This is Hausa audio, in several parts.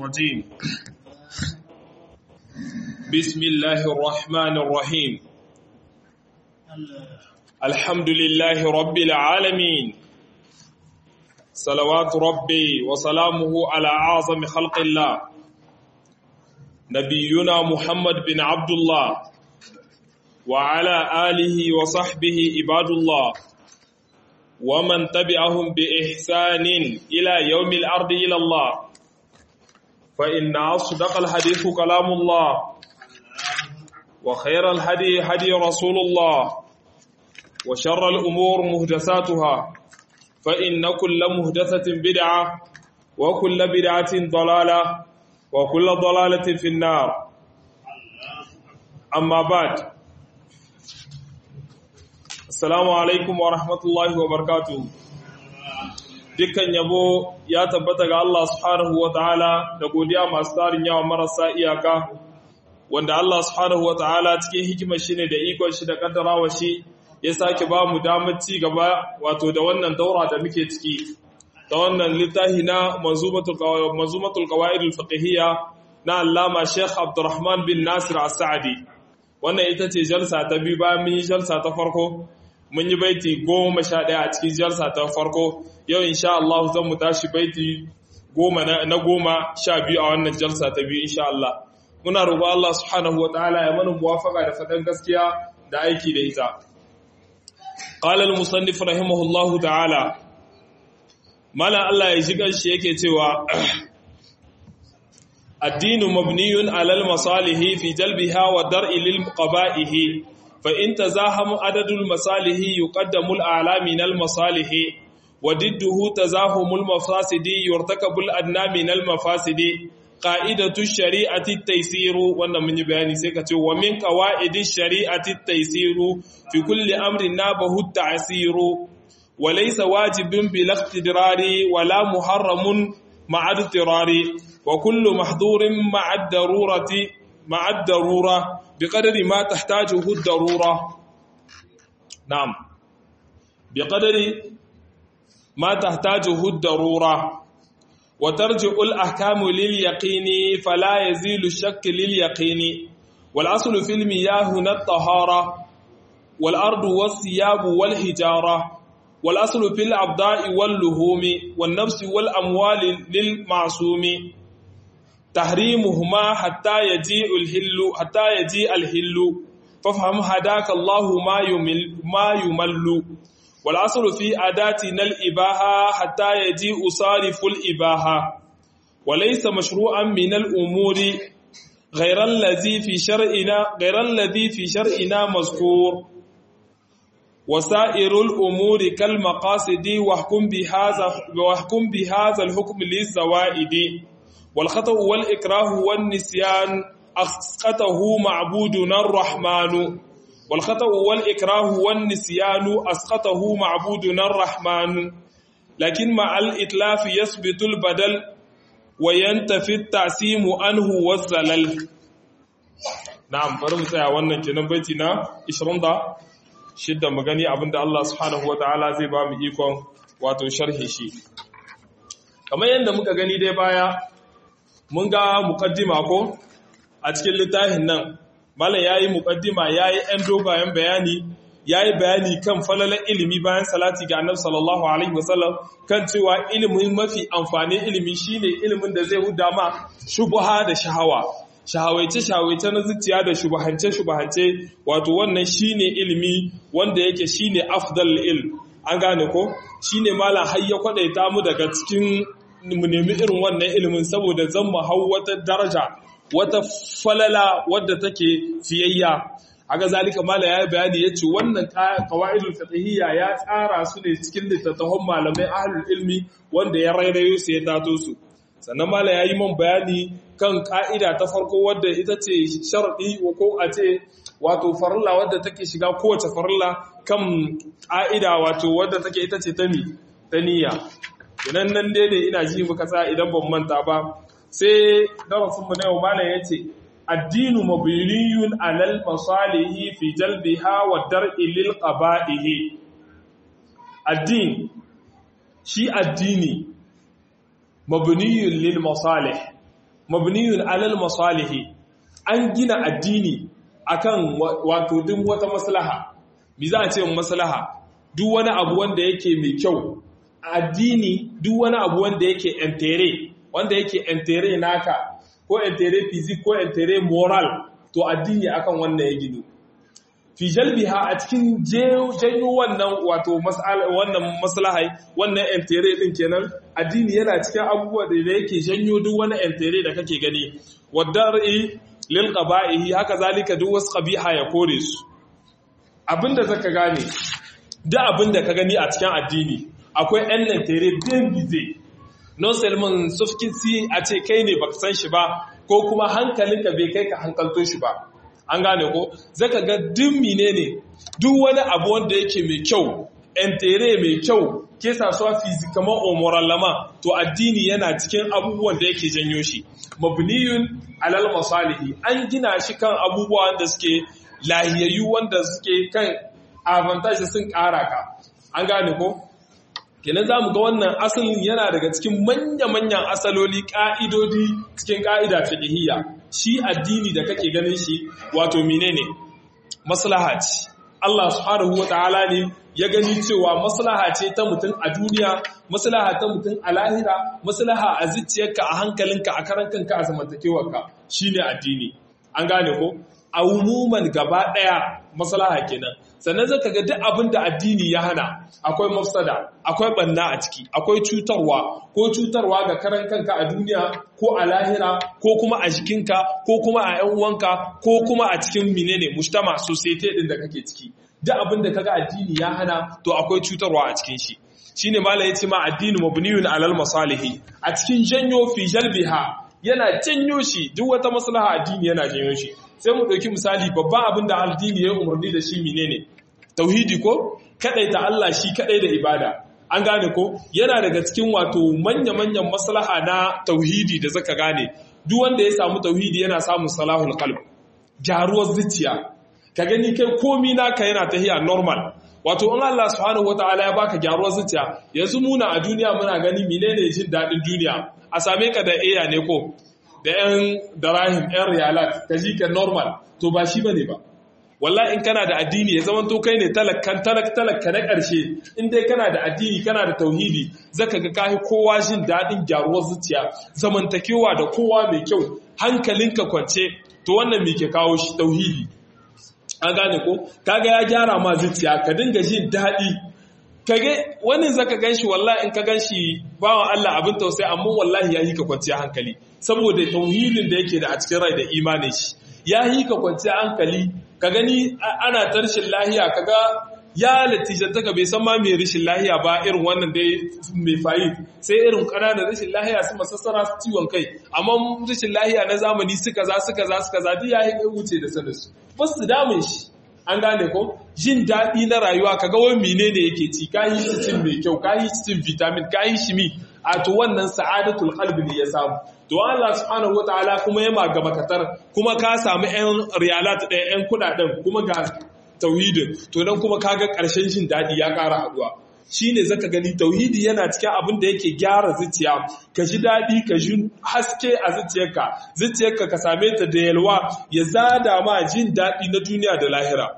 الرجيم بسم الله الرحمن الرحيم الحمد لله رب العالمين صلوات ربي وسلامه على أعظم خلق الله نبينا محمد بن عبد الله وعلى آله وصحبه عباد الله ومن تبعهم بإحسان إلى يوم الأرض إلى الله فإن أصدق الحديث كلام الله وخير الهدي هدي رسول الله وشر الأمور مهدساتها فإن كل مهدسة بدعة وكل بدعة ضلالة وكل ضلالة في النار أما بعد Assalamu alaikum wa rahmatullahi wa barakatuhu. Dukkan yabo ya tabbata ga Allah subhanahu wa ta'ala da godiya masu tarin yawa marasa iyaka, wanda Allah subhanahu wa ta'ala cikin hikimar shi ne da ikon shi da kaddarawa shi ya sake ba mu damar ci gaba wato da wannan daura da muke ciki, ta wannan littafi na manzumatul qawaidul fiqhiyya na Allama Sheikh Abdurrahman bin Nasir As-Sa'di. Wannan ita ce jalsa ta biyu bayan mun yi jalsa ta farko mun yi baiti goma sha ɗaya a cikin jalsa ta farko yau insha Allah zan mu tashi baiti goma na goma sha biyu a wannan jalsa ta biyu insha Allah muna roƙo Allah subhanahu wa ta'ala ya mana muwafaqa da faɗan gaskiya da aiki da ita qala al-musannif rahimahullahu ta'ala mala Allah ya ji shi yake cewa الدين مبني على المصالح في جلبها والدرء للقبائه فإن تزاحم عدد المصالح يقدم الأعلى من المصالح وضده تزاحم المفاسد يرتكب الأدنى من المفاسد قائدة الشريعة التيسير وانا من بياني سيكتي ومن قواعد الشريعة التيسير في كل أمر نابه التعسير وليس واجب بلا اقتدرار ولا محرم مع اضطرار وكل محظور مع الضرورة مع الضرورة بقدر ما تحتاجه الضرورة نعم بقدر ما تحتاجه الضرورة وترجع الأحكام لليقين فلا يزيل الشك لليقين والأصل في المياه هنا الطهارة والأرض والثياب والحجارة والأصل في الأبضاء واللهوم والنفس والأموال للمعصوم تحريمهما حتى يجيء الهل حتى يجيء الهل فافهم هداك الله ما يمل ما يمل والاصل في اداتنا الاباحه حتى يجيء صارف الاباحه وليس مشروعا من الامور غير الذي في شرعنا غير الذي في شرعنا مذكور وسائر الامور كالمقاصد واحكم بهذا واحكم بهذا الحكم للزوائد والخطأ والإكراه والنسيان أسقطه معبودنا الرحمن والخطأ والإكراه والنسيان أسقطه معبودنا الرحمن لكن مع الإتلاف يثبت البدل وينتفي التعسيم عنه والزلل نعم bari mu tsaya wannan kenan baiti na 20 shidda magani abinda Allah subhanahu wataala zai ba mu ikon wato sharhi shi kamar yadda muka gani dai baya mun ga mukaddima ko a cikin littafin nan malam yayi mukaddima yayi ɗan dogayen bayani yayi bayani kan falalan ilimi bayan salati ga annabi sallallahu alaihi wasallam kan cewa ilimin mafi amfani ilimi shine ilimin da zai huda ma shubha da shahawa shahawaice shahawaice na zuciya da shubahance shubahance wato wannan shine ilimi wanda yake shine afdal ilm an gane ko shine malam har ya kwadaita mu daga cikin mu nemi irin wannan ilimin saboda zan mu hau wata daraja wata falala wadda take fiyayya aga zalika mala ya bayani yace wannan qawaidul fiqhiyya ya tsara su ne cikin littattafan malamai ahlul ilmi wanda ya rairayo su ya tato su sannan mala yayi man bayani kan ka'ida ta farko wadda ita ce sharadi ko a ce wato farilla wadda take shiga kowace farilla kan ka'ida wato wadda take ita ce ta mi ta niyya idan nan dai ne ina ji muka sa idan ban manta ba sai darasinmu na yau malam ya ce addinu mabniyun alal masalihi fi jalbiha wa dar'i lil qaba'ihi addin shi addini mabniyun lil masalih mabniyun alal masalihi an gina addini akan wato duk wata maslaha me za a ce maslaha duk wani abu wanda yake mai kyau addini duk wani abu wanda yake entere wanda yake entere naka ko entere physique ko entere moral to addini akan wannan ya gino fi jalbiha a cikin janyo wannan wato wannan maslahai wannan entere din kenan addini yana cikin abubuwa da yake janyo duk wani entere da kake gani wadar'i lil qaba'ihi haka zalika duk wasu qabiha ya kore su abinda zaka gane duk abinda ka gani a cikin addini akwai ɗan entere bien bize non seulement sufkinsi a ce kai ne baka san shi ba ko kuma hankalinka bai kai ka hankalto shi ba an gane ko zaka ga duk menene duk wani abu wanda yake mai kyau entere mai kyau ke sasuwa fizikaman omorallama to addini yana cikin abubuwan da yake janyo shi mabniyun alal masalihi an gina shi kan abubuwa wanda suke lahiyayyu wanda suke kan avantage sun kara ka an gane ko kenan za mu ga wannan asalin yana daga cikin manya-manyan asaloli ƙa'idodi cikin ƙa'ida fiqhiyya shi addini da kake ganin shi wato menene maslaha ce Allah subhanahu wata'ala ne ya gani cewa maslaha ce ta mutum a duniya maslaha ta mutum a lahira maslaha a zuciyarka a hankalinka a karan kanka a zamantakewarka shine addini an gane ko a umuman gaba ɗaya maslaha kenan sannan zaka ga duk abin da addini ya hana akwai mafsada akwai banna a ciki akwai cutarwa ko cutarwa ga karan kanka a duniya ko a lahira ko kuma a jikinka ko kuma a ƴan uwanka ko kuma a cikin menene mujtama society din da kake ciki duk abin da kaga addini ya hana to akwai cutarwa a cikin shi shine malai yace ma addini mabniyun alal masalihi a cikin janyo fi jalbiha yana janyo shi duk wata maslaha addini yana janyo shi sai mu ɗauki misali babban abin da addini ya umarni da shi menene tauhidi ko ta Allah shi kadai da ibada an gane ko yana daga cikin wato manya-manyan maslaha na tauhidi da zaka gane duk wanda ya samu tauhidi yana samun salahul qalb gyaruwar zuciya ka gani kai komi naka yana tahiya normal wato in Allah subhanahu wataala ya baka gyaruwar zuciya yanzu muna a duniya muna gani menene jin dadin duniya a same ka da eya ne ko da yan darahim yan riyalat ka ji ka normal to ba shi bane ba wallahi in kana da addini ya zama to kai ne talakkan talak talakka na ƙarshe in dai kana da addini kana da tauhidi zaka ga kai kowa jin dadin gyaruwar zuciya zamantakewa da kowa mai kyau hankalinka kwance to wannan me ke kawo shi tauhidi an gane ko kaga ya gyara ma zuciya ka dinga jin daɗi kage wani zaka ganshi wallahi in ka ganshi bawan Allah abin tausayi amma wallahi ya yi ka kwanciya hankali saboda tauhidin da yake da a cikin rai da imanin shi ya yi ka kwanciya hankali ka gani ana ta rashin lahiya kaga ya latijantaka bai san ma mai rashin lahiya ba irin wannan dai mai fayi sai irin ƙananan rashin lahiya su masassara su ciwon kai amma rashin lahiya na zamani suka za suka za suka za duk ya yi wuce da saninsu ba su damun shi an gane ko jin daɗi na rayuwa ka ga wani menene yake ci ka yi shi cin mai kyau ka yi shi cin vitamin ka yi shi mi a to wannan sa'adatul qalbi ne ya samu to Allah subhanahu wataala kuma ya maga makatar kuma ka samu ƴan riyalat ɗaya ƴan kuɗaɗen kuma ga tauhidin to nan kuma kaga ƙarshen jin daɗi ya ƙara haɗuwa shine zaka gani tauhidi yana cikin abin da yake gyara zuciya ka ji daɗi ka ji haske a zuciyarka zuciyarka ka same ta da yalwa ya zada ma jin daɗi na duniya da lahira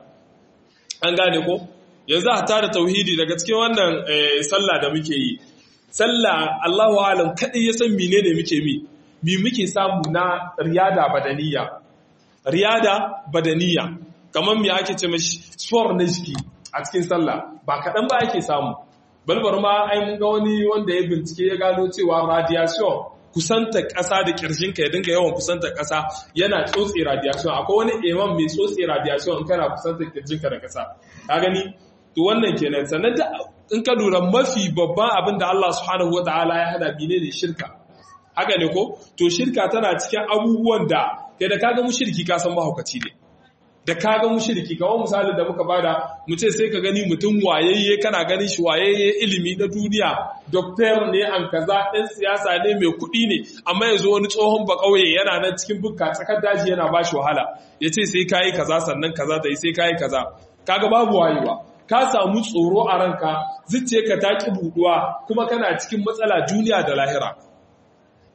an gane ko yanzu a tara tauhidi daga cikin wannan sallah da muke yi sallah Allahu alam kadai ya san menene muke mi mi muke samu na riyada badaniya riyada badaniya kamar me ake ce mashi sport na jiki a cikin sallah ba kaɗan ba ake samu balbar ma ai mun ga wani wanda ya bincike ya gano cewa radiation kusanta ƙasa da ƙirjinka ya dinga yawan kusanta ƙasa yana tsotse radiation akwai wani eman mai tsotse radiation in kana kusanta ƙirjinka da ƙasa ka gani to wannan kenan sannan da in ka lura mafi babban abin da Allah subhanahu wataala ya hada bine ne shirka haka ne ko to shirka tana cikin abubuwan da kai da kaga mushriki ka san mahaukaci ne da ka ga mushriki kawo misalin da muka bada mu ce sai ka gani mutum wayayye kana ganin shi wayayye ilimi na duniya doktor ne an kaza ɗan siyasa ne mai kuɗi ne amma yanzu wani tsohon ba ƙauye yana nan cikin bukka tsakar daji yana ba shi wahala ya ce sai kayi kaza sannan kaza da sai kayi kaza kaga babu wayewa ka samu tsoro a ranka zuciyarka ta ki buɗuwa kuma kana cikin matsala duniya da lahira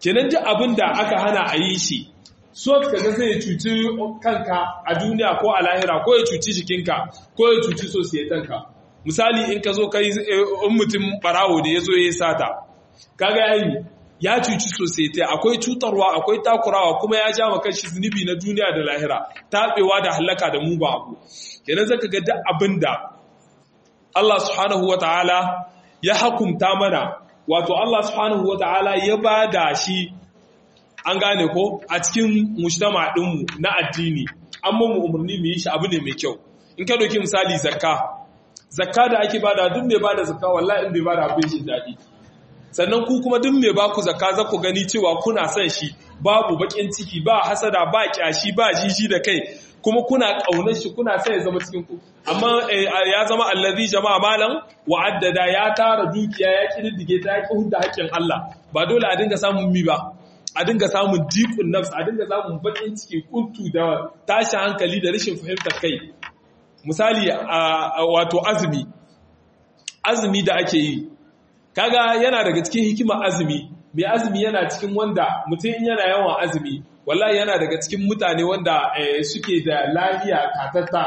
kenan duk abin da aka hana a yi shi so kaga zai cuci kanka a duniya ko a lahira ko ya cuci jikinka ko ya cuci sosiyetanka misali in ka zo kai in mutum barawo da ya zo ya sata kaga yayi ya cuci sosai akwai cutarwa akwai takurawa kuma ya ja maka shi zunubi na duniya da lahira tabewa da halaka da mugu abu kenan zaka ga duk abinda Allah subhanahu wataala ya hukunta mana wato Allah subhanahu wataala ya bada shi an gane ko a cikin mujtama dinmu na addini an mu umarni mu yi shi abu ne mai kyau in ka doki misali zakka zakka da ake bada duk mai bada zakka wallahi in bai bada abin shi dadi sannan ku kuma duk mai baku zakka za ku gani cewa kuna son shi babu bakin ciki ba hasada ba kyashi ba jiji da kai kuma kuna kaunar shi kuna son ya zama cikin ku amma ya zama allazi jama'a malam wa'addada ya tara dukiya ya kididdige ta ya hudda haƙƙin Allah ba dole a dinga samun mi ba a dinga samun diqun nafs a dinga samun bakin ciki kuntu da tashi hankali da rashin fahimtar kai misali wato azumi azumi da ake yi kaga yana daga cikin hikimar azumi mai azumi yana cikin wanda mutum yana yawan azumi wallahi yana daga cikin mutane wanda suke da lahiya tatatta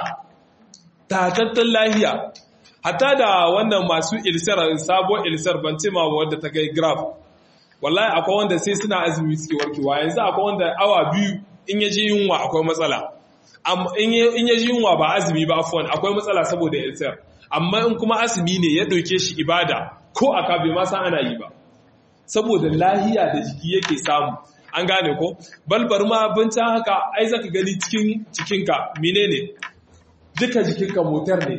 tatattan lahiya hatta da wannan masu ilsar sabon ilsar ban ce ma wanda ta kai graph wallahi akwai wanda sai suna azumi suke warkewa yanzu akwai wanda awa biyu in yaji yunwa akwai matsala in yaji yunwa ba azumi ba afwan akwai matsala saboda ilsar amma in kuma azumi ne ya ɗauke shi ibada ko aka bai ma san ana yi ba saboda lahiya da jiki yake samu an gane ko balbar ma bincin haka ai zaka gani cikin cikinka menene duka jikinka motar ne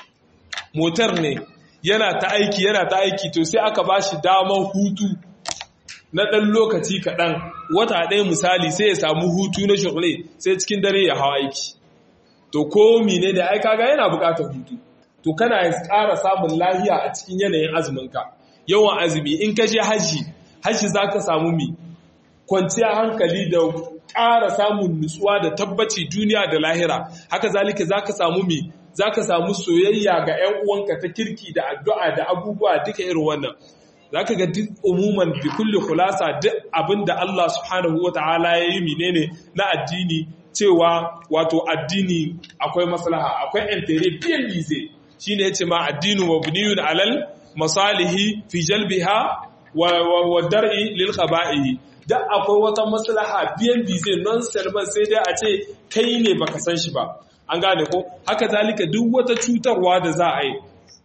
motar ne yana ta aiki yana ta aiki to sai aka bashi damar hutu na ɗan lokaci kaɗan wata ɗaya misali sai ya samu hutu na shirle sai cikin dare ya hawa aiki to ko mine da ai kaga yana buƙatar hutu to kana ƙara samun lahiya a cikin yanayin azuminka yawan azumi in ka je haji haji za ka samu mi kwanciya hankali da ƙara samun nutsuwa da tabbaci duniya da lahira haka zalika za ka samu mi za ka samu soyayya ga 'yan uwanka ta kirki da addu'a da abubuwa duka irin wannan za ka ga duk umuman bi kulli khulasa duk abin da Allah subhanahu wa ta'ala ya yi menene na addini cewa wato addini akwai maslaha akwai entere biyan bize shine yace ma addinu mabniyun alal masalihi fi jalbiha wa, wa, wa dar'i lil khaba'ihi da akwai wata maslaha biyan bize non serban sai dai a ce kai ne baka san shi ba an gane ko haka zalika duk wata cutarwa da za a yi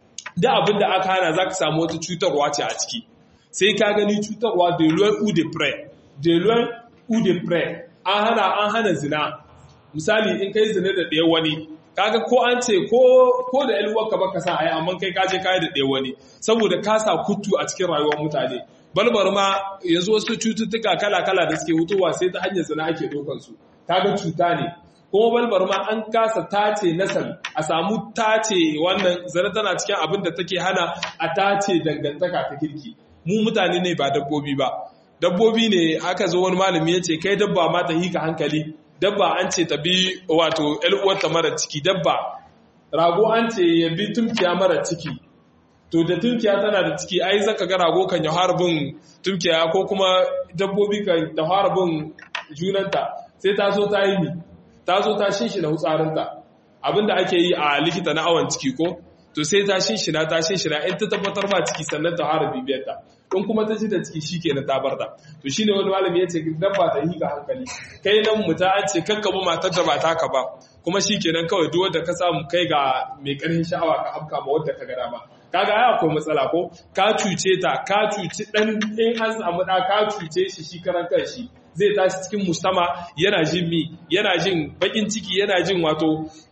da abin da aka hana za ka samu wata cutarwa ce a ciki sai ka gani cutarwa de loin ou de près de loin ou de près an hana an hana zina misali in kai zina da ɗaya wani kaga ko an ce ko ko da ƴan ka baka sa ai amma kai ka je kai da ɗaya wani saboda ka sa kutu a cikin rayuwar mutane balbar ma yanzu wasu cututtuka kala-kala da suke hutuwa sai ta hanyar zina ake dokan su kaga cuta ne kuma balbar ma an kasa tace nasal a samu tace wannan zara tana cikin abin da take hana a tace dangantaka ta kirki mu mutane ne ba dabbobi ba dabbobi ne aka zo wani malami ya ce kai dabba ma ta hika hankali dabba an ce ta bi wato uwarta mara ciki dabba rago an ce ya bi tumkiya mara ciki to da tumkiya tana da ciki ai zaka ga rago kan ya harbin tumkiya ko kuma dabbobi kan ta harbin junanta sai ta so ta yi mi ta zo ta shinshina hutsarinta abinda ake yi a likita na awon ciki ko to sai ta shinshina ta shinshina in ta tabbatar ba ciki sannan ta fara bibiyar ta in kuma ta ji da ciki shikenan ta bar ta to shine wani malami yace dan ba ta hika hankali kai nan mu ta ce kakkabu matar da ba taka ba kuma shikenan kawai duk wanda ka samu kai ga mai karfin sha'awa ka afka ma wanda ka ga dama kaga ai akwai matsala ko ka cuce ta ka cuci dan in an samu da ka cuce shi shi karan kanshi zai tashi cikin mustama yana jin mi yana jin bakin ciki yana jin wato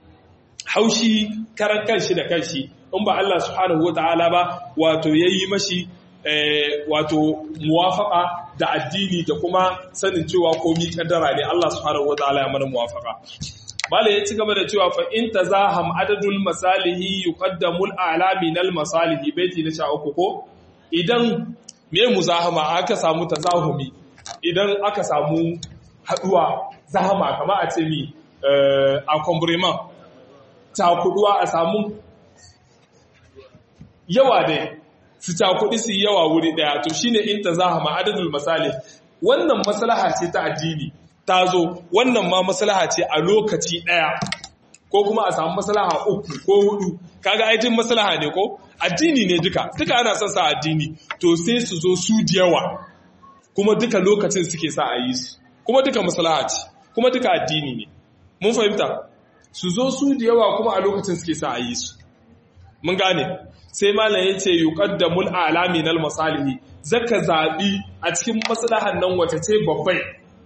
haushi karan kanshi da kanshi in ba Allah subhanahu wataala ba wato yayi mashi wato muwafaka da addini da kuma sanin cewa komi kaddara ne Allah subhanahu wataala ya mana muwafaka Bala ya ci gaba da cewa fa in tazaham adadul masalihi yuqaddamu al-a'la min al-masalihi baiti na 13 ko idan me muzahama aka samu tazahumi idan aka samu haduwa zahama kama a ce mi a kwambriman cakuduwa a samu yawa dai su cakudi su yawa wuri daya to shine in ta zahama adadul misali wannan maslaha ce ta addini ta zo wannan ma maslaha ce a lokaci ɗaya ko kuma a samu maslaha uku ko hudu kaga aitin maslaha ne ko addini ne duka duka ana son sa addini to sai su zo su da yawa kuma duka lokacin suke sa a yi su kuma duka maslaha ce kuma duka addini ne mun fahimta su zo su da yawa kuma a lokacin suke sa a yi su mun gane sai malam ya ce yuqaddamul alami nal masalihi zaka zabi a cikin maslahan nan wace ce babbai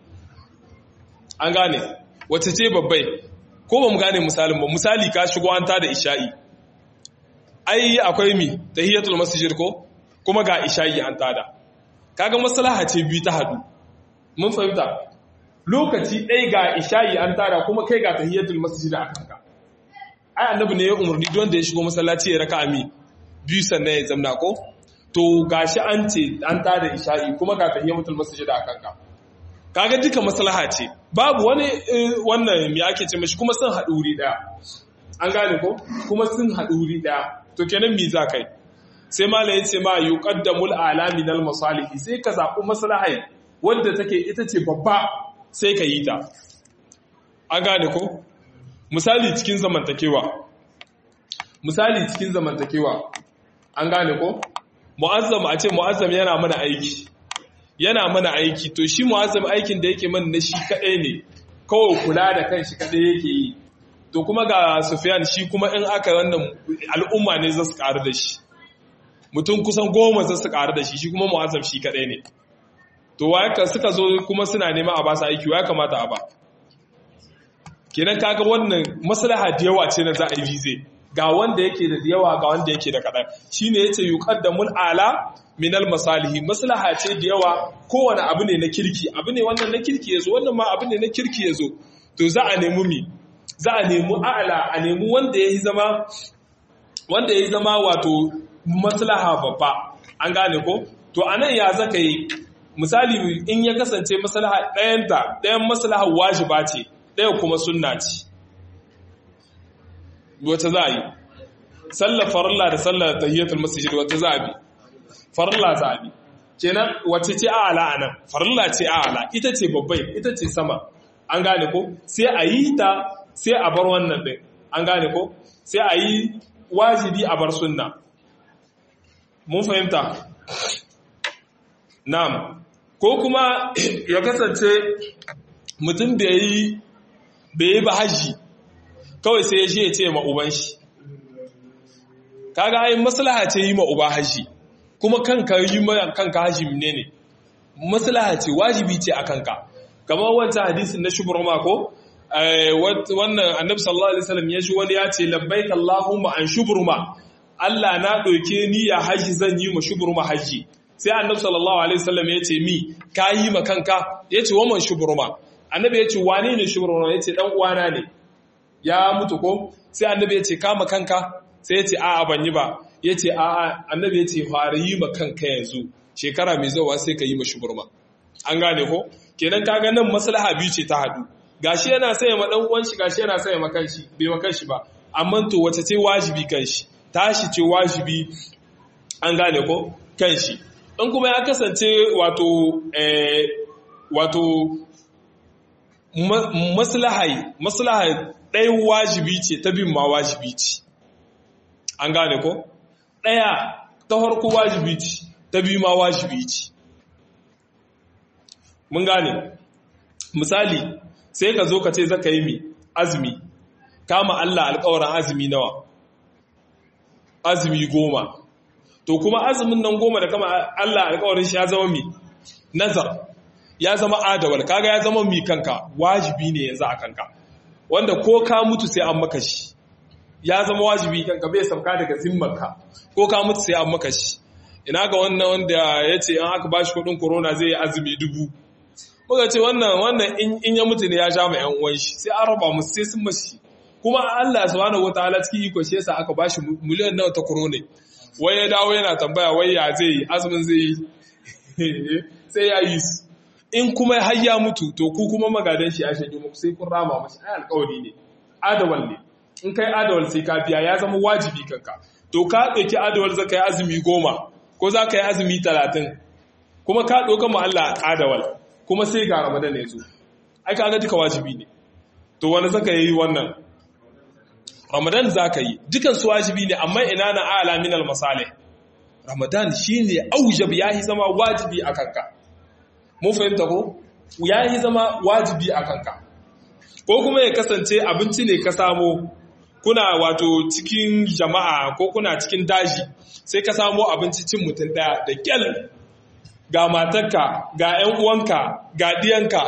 an gane wace ce babbai ko ba mu gane misalin ba misali ka shigo an tada isha'i ai akwai mi tahiyatul masjid ko kuma ga isha'i an tada kaga maslaha ce biyu ta hadu mun fahimta lokaci ɗaya ga isha'i an tada kuma kai ga tahiyatul masjid a kanka ai annabi ne ya umarni don da ya shigo masallaci ya raka ami biyu sannan ya zamna ko to gashi an ce an tada isha'i kuma ga tahiyatul masjid a kanka kaga duka maslaha ce babu wani wannan me ake ce mashi kuma sun haɗu wuri ɗaya an gane ko kuma sun haɗu wuri ɗaya to kenan me za kai sai malam ya ce ma yuqaddamul alami nal masalihi sai ka zaɓi maslaha wanda take ita ce babba sai ka yi ta an gane ko misali cikin zamantakewa misali cikin zamantakewa an gane ko mu'azzam a ce mu'azzam yana mana aiki yana mana aiki to shi mu'azzam aikin da yake mana na shi kadai ne kawai kula da kanshi kadai yake yi to kuma ga Sufyan shi kuma in aka wannan al'umma ne za su karu da shi mutum kusan goma za su karu da shi shi kuma mu'azzam shi kadai ne to waya suka zo kuma suna nema a ba su aiki waya kamata a ba kenan kaga wannan maslaha da yawa ce na za a yi zai ga wanda yake da yawa ga wanda yake da kaɗan shine yace yuqaddamul ala minal masalihi maslaha ce da yawa kowane abu ne na kirki abu ne wannan na kirki yazo wannan ma abu ne na kirki yazo to za a nemi mi za a nemi a'la a nemi wanda yayi zama wanda yayi zama wato maslaha babba an gane ko to anan ya zaka yi misali in ya kasance maslaha ɗayanta ɗayan maslaha wajiba ce ɗaya kuma sunna ce wata za a yi sallar farilla da sallar tahiyatul masjid wata za a bi farilla za a bi kenan wace ce a'ala anan farilla ce a'ala ita ce babbai ita ce sama an gane ko sai a yi ta sai a bar wannan din an gane ko sai a yi wajibi a bar sunna mun fahimta na'am ko kuma ya kasance mutum da yi bai yi ba haji kawai sai ya je ya ce ma uban shi kaga ai maslaha ce yi ma uba haji kuma kanka yi ma kanka haji ne ne maslaha ce wajibi ce a kanka kamar wancan hadisin na shubruma ko wannan annabi sallallahu alaihi wasallam ya ji wani ya ce labbaik allahumma an shubruma Allah na ɗauke ni ya haji zan yi ma shubruma haji sai annabi sallallahu alaihi wasallam ya ce mi ka yi ma kanka ya ce waman shubruma annabi ya ce wane ne shubruma ya ce dan uwana ne ya mutu ko sai annabi ya ce kama kanka sai ya ce a'a ban yi ba ya ce a'a annabi ya ce fara yi ma kanka yanzu shekara mai zuwa sai ka yi ma shuburma an gane ko kenan kaga nan maslaha biyu ce ta hadu gashi yana saya ma dan uwan shi gashi yana saya ma kanshi bai ma kanshi ba amma to wace ce wajibi kanshi tashi ce wajibi an gane ko kanshi in kuma ya kasance wato eh wato maslahai maslahai ɗaya wajibi ce ta bin ma wajibi ce an gane ko ɗaya ta harko wajibi ce ta bi ma wajibi ce mun gane misali sai ka zo ka ce zaka yi mi azumi kama Allah alƙawarin azumi nawa azumi goma to kuma azumin nan goma da kama Allah alƙawarin shi ya zama mi nazar ya zama adawal kaga ya zama mi kanka wajibi ne yanzu a kanka wanda ko ka mutu sai an maka shi ya zama wajibi kanka bai sauka daga zimmarka ko ka mutu sai an maka shi ina ga wannan wanda ya ce an aka bashi kudin corona zai yi azumi dubu muka ce wannan wannan in ya mutu ne ya sha ma yan uwan shi sai an raba musu sai sun mashi kuma Allah subhanahu wataala cikin iko shi yasa aka bashi miliyan nawa ta corona wai ya dawo yana tambaya wai ya zai yi azumin zai yi sai ya yi su in kuma har ya mutu to ku kuma magadan shi ya shanye muku sai kun rama mashi ai alƙawari ne adawal ne in kai adawal sai ka biya ya zama wajibi kanka to ka ɗauki adawal zaka yi azumi goma ko za ka yi azumi talatin kuma ka ɗauka ma Allah adawal kuma sai ga ramadan ya zo ai kaga duka wajibi ne to wani zaka yi wannan ramadan zaka yi dukan su wajibi ne amma ina na ala min al masalih ramadan shine aujab yahi zama wajibi a kanka mun fahimta ko yahi zama wajibi a kanka ko kuma ya kasance abinci ne ka samo kuna wato cikin jama'a ko kuna cikin daji sai ka samo abinci cin mutum daya da kyal ga matarka ga 'yan uwanka ga diyanka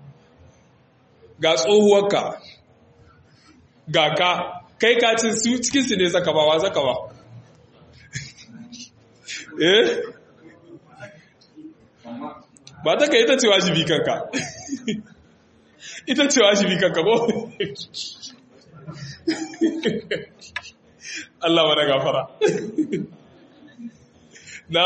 ga tsohuwarka ga ka kai ka ci su cikinsu ne zaka ba wa zaka ba eh ba ta ka ita ce wajibi kanka ita ce wajibi kanka ko Allah wa gafara na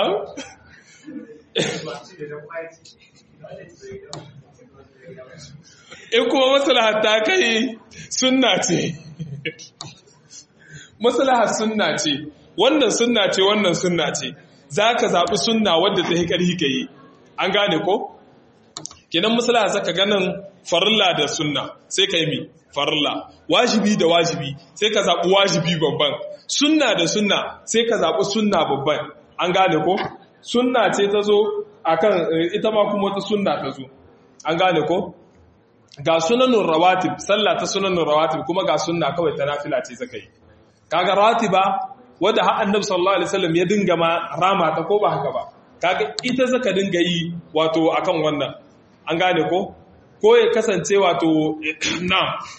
in kuma maslahar ta kai sunna ce maslahar sunna ce wannan sunna ce wannan sunna ce za ka zaɓi sunna wadda ta yi ƙarfi ka yi an gane ko? kenan maslaha zaka ganin farilla da sunna sai ka yi mi farilla wajibi da wajibi sai ka zaɓi wajibi babban sunna da sunna sai ka zaɓi sunna babban an gane ko? sunna ce ta zo akan ita ma kuma wata sunna ta zo an gane ko? ga sunanun rawatib sallah ta sunanun rawatib kuma ga sunna kawai ta nafila ce zaka yi kaga ratiba wadda har annabi sallallahu alaihi wasallam ya dinga ma rama ta ko ba haka ba kaga ita zaka dinga yi wato akan wannan an gane ko ko ya kasance wato na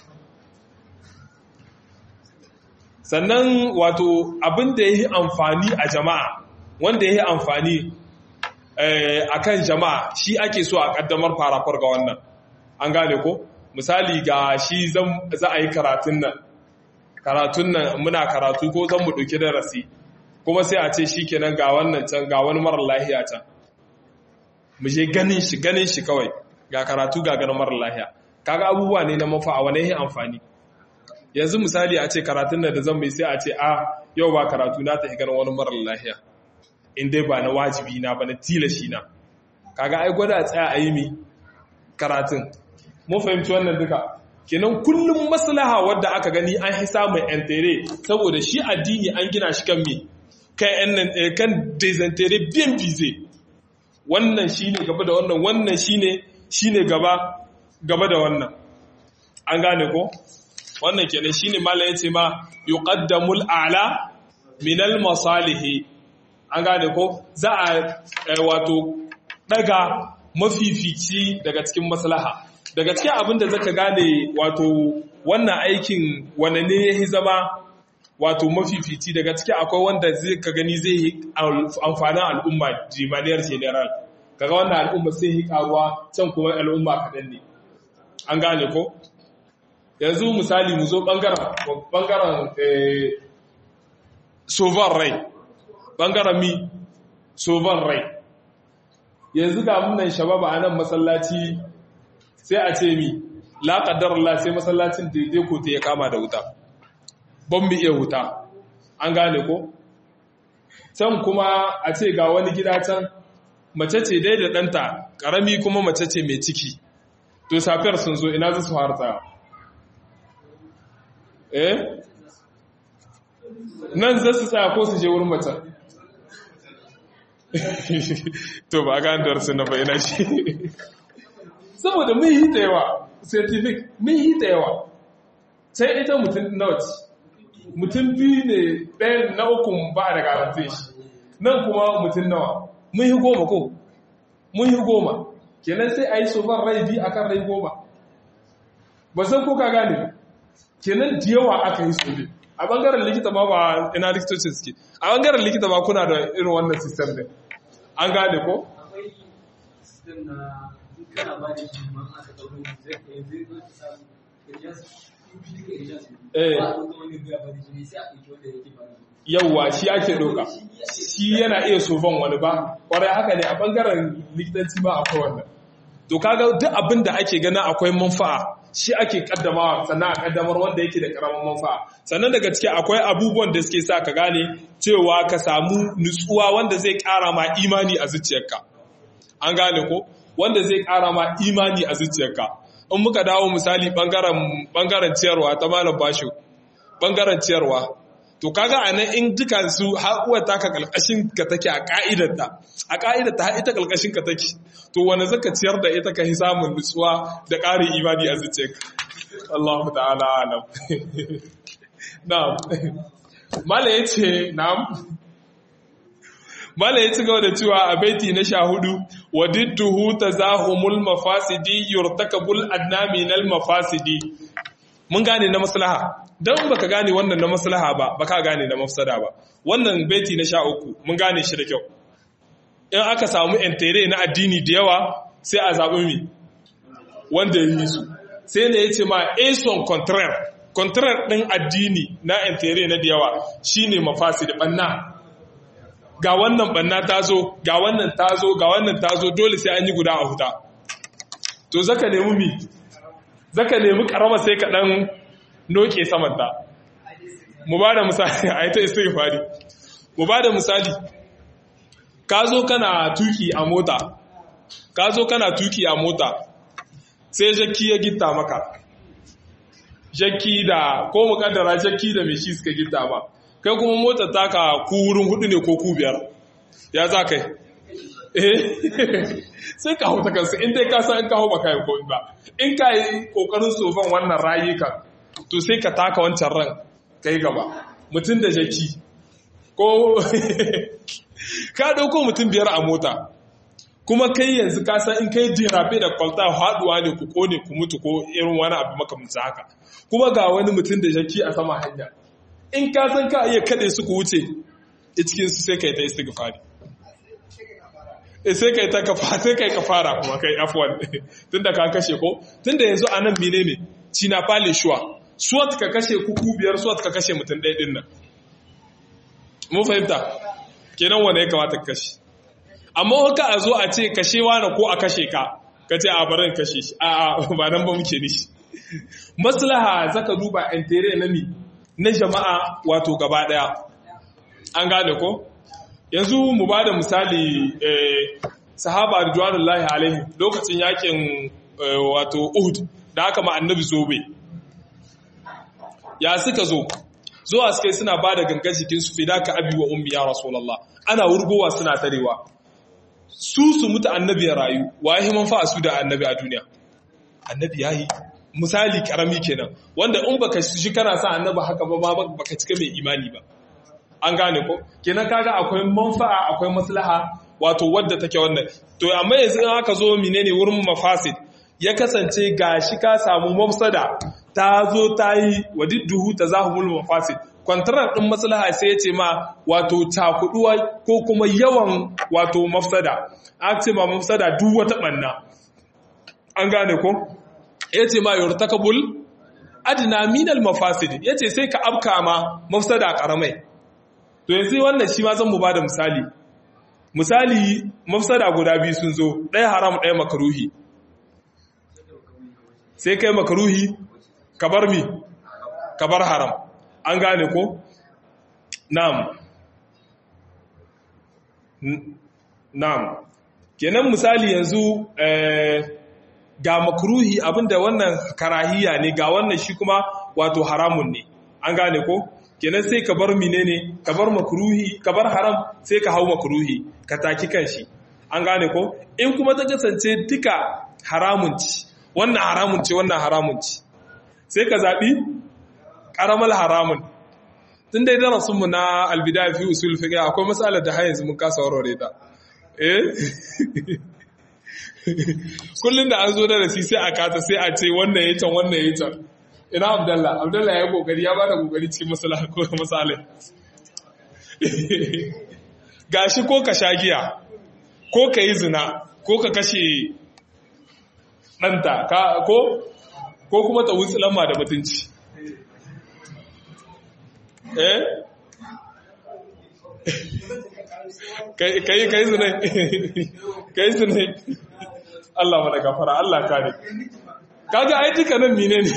sannan wato abin da yayi amfani a jama'a wanda yayi amfani akan jama'a shi ake so a kaddamar farafar ga wannan an gane ko misali ga shi za a yi karatun nan karatun nan muna karatu ko zan mu ɗauki darasi kuma sai a ce shi kenan ga wannan can ga wani marar lahiya can mu je ganin shi ganin shi kawai ga karatu ga ganin marar lahiya kaga abubuwa ne na mafa a wani yin amfani yanzu misali a ce karatun nan da zan mai sai a ce a yau ba karatu na ta ganin wani marar lahiya in dai ba na wajibi na ba na tilashi na kaga ai gwada a tsaya a yi mi karatun mun fahimci wannan duka kenan kullum maslaha wadda aka gani an hi samun entere saboda shi addini an gina shi kan me kan desentere biyan bize wannan shine gaba da wannan wannan shine shine gaba gaba da wannan an gane ko wannan kenan shine mallan yace ma yuqaddamul a'la min al masalihi an gane ko za a wato daga mafifici daga cikin maslaha daga cikin abin da zaka gane wato wannan aikin wane ne ya zama wato mafifici daga ciki akwai wanda zai ka gani zai yi amfanin al'umma jimaliyar general kaga wannan al'umma sai yi karuwa can kuma al'umma kaɗan ne an gane ko yanzu misali mu zo ɓangaren sovan rai ɓangaren mi sovan rai yanzu ga munan shababa a nan masallaci sai a ce mi la Allah sai masallacin daidai ko ta ya kama da wuta ban mu iya wuta an gane ko can kuma a ce ga wani gida can mace ce dai da ɗanta ƙarami kuma mace ce mai ciki to safiyar sun zo ina za su harta eh nan za su tsaya ko su je wurin macen to ba ga darsu na bayyana shi saboda mun yi da yawa scientific mun yi da yawa sai ita mutum nawa ce mutum biyu ne ɗaya na uku ba da garantin shi nan kuma mutum nawa mun yi goma ko mun yi goma kenan sai a yi sofar rai biyu a kan rai goma ba san ko ka gane kenan da yawa aka yi sobe a bangaren likita ma ba ina likitocin suke a bangaren likita ma kuna da irin wannan sistem ne an gane ko? akwai sistem na kana ba da shi ma aka ɗaure zai kai zai zo ta samu ejas biyu ka ejas Eh. ba a ɗauka wani biya ba da shi ne sai a ɗauki wanda yake ba da shi yauwa shi ake doka shi yana iya sofan wani ba kwarai haka ne a bangaren likitanci ma akwai wannan to kaga duk abin da ake gana akwai manfa'a shi ake kaddamawa sannan a kaddamar wanda yake da karamin manfa'a sannan daga ciki akwai abubuwan da suke sa ka gane cewa ka samu nutsuwa wanda zai kara ma imani a zuciyarka an gane ko wanda zai ƙara ma imani a zuciyarka in muka dawo misali ɓangaren ciyarwa ta malam basho ɓangaren ciyarwa to kaga a nan in duka su haƙuwar taka ƙalƙashin ka take a ƙa'idarta a ƙa'idarta har ita ƙalƙashin ka take to wani zaka ciyar da ita ka yi samun nutsuwa da ƙarin imani a zuciyarka Allahu ta'ala alam na'am mala yace na'am mala ya ci gaba da cewa a baiti na sha hudu wa didduhu tazahumul mafasidi yurtakabul adna minal mafasidi mun gane na maslaha dan baka gane wannan na maslaha ba baka gane na mafsada ba wannan baiti na sha uku mun gane shi da kyau in aka samu entere na addini da yawa sai a zaɓi mi wanda ya yi su sai ne ya ce ma ason contraire contraire ɗin addini na entere na da yawa shine mafasi da ɓanna ga wannan ɓanna ta zo ga wannan ta zo ga wannan ta zo dole sai an yi guda a huta to zaka nemi mi zaka nemi karama sai ka ɗan noke samanta mu ba da misali a yi ta istighfari mu ba da misali ka zo kana tuki a mota ka zo kana tuki a mota sai jakki ya gitta maka jakki da ko mukaddara jakki da mai shi suka gitta ma kai kuma motar taka ku wurin hudu ne ko ku biyar ya za kai eh sai ka hauta kansu in dai ka san in ka hau baka yi komi ba in ka yi kokarin sofan wannan rayukan to sai ka taka wancan ran kai gaba mutum da jaki ko ka dauko mutum biyar a mota kuma kai yanzu ka san in kai jirabe da kwalta haduwa ne ku kone ku mutu ko irin wani abu makamanci haka kuma ga wani mutum da jaki a sama hanya in ka san ka iya kade su ku wuce a cikin su sai kai ta istighfari sai kai ta kafa sai kai kafara kuma kai afwan tunda ka kashe ko tunda yanzu anan menene cina fale shuwa suwat ka kashe kuku biyar suwat ka kashe mutum ɗaya ɗin nan mun fahimta kenan wane ya kamata ka kashe amma haka a zo a ce kashe wani ko a kashe ka ka ce a barin kashe shi a ba nan ba muke nishi maslaha zaka duba entere na mi na jama'a wato gaba daya an gane ko yanzu mu ba da misali sahaba ridwanullahi alaihi lokacin yakin wato uhud da aka ma annabi zobe ya suka zo zuwa suka suna ba da gangan jikinsu fida ka abi wa ummi ya rasulallah ana wurgowa suna tarewa su su mutu annabi ya rayu waye manfa'a su da annabi a duniya annabi yayi misali karami kenan wanda in baka shi kana sa annabi haka ba baka cika mai imani ba an gane ko kenan kaga akwai manfa'a akwai maslaha wato wadda take wannan to amma yanzu in aka zo menene wurin mafasid ya kasance gashi ka samu mafsada ta zo ta yi wadidduhu ta zahumul mafasid kwantarar ɗin maslaha sai ya ce ma wato cakuduwa ko kuma yawan wato mafsada a ce ma mafsada duk wata ɓanna an gane ko ya ce ma yurtakabul adina minal mafasid ya ce sai ka afka ma mafsada ƙaramai to yanzu wannan shi ma zan mu ba da misali misali mafsada guda biyu sun zo ɗaya haram ɗaya makaruhi sai kai makaruhi ka bar mi ka bar haram an gane ko na'am na'am kenan misali yanzu ga makruhi abinda wannan karahiya ne ga wannan shi kuma wato haramun ne an gane ko kenan sai ka bar menene ka bar makruhi ka bar haram sai ka hau makruhi ka taki kanshi an gane ko in kuma ta kasance duka haramun ci wannan haramun ce wannan haramun ci sai ka zaɓi ƙaramar haramun tun dai darasinmu na albida fi usul fiqh akwai matsalar da har yanzu mun kasa warware ta eh kullum da an zo da rasi sai a kata sai a ce wannan ya can wannan ya can ina abdallah abdallah ya kokari ya bada kokari cikin masala ko misalai gashi ko ka sha giya ko ka yi zina ko ka kashe ɗanta ko ko kuma ta wutsi lamma da mutunci eh kai kai zunai kai zunai Allah mana gafara Allah kare kaga ai duka nan mine ne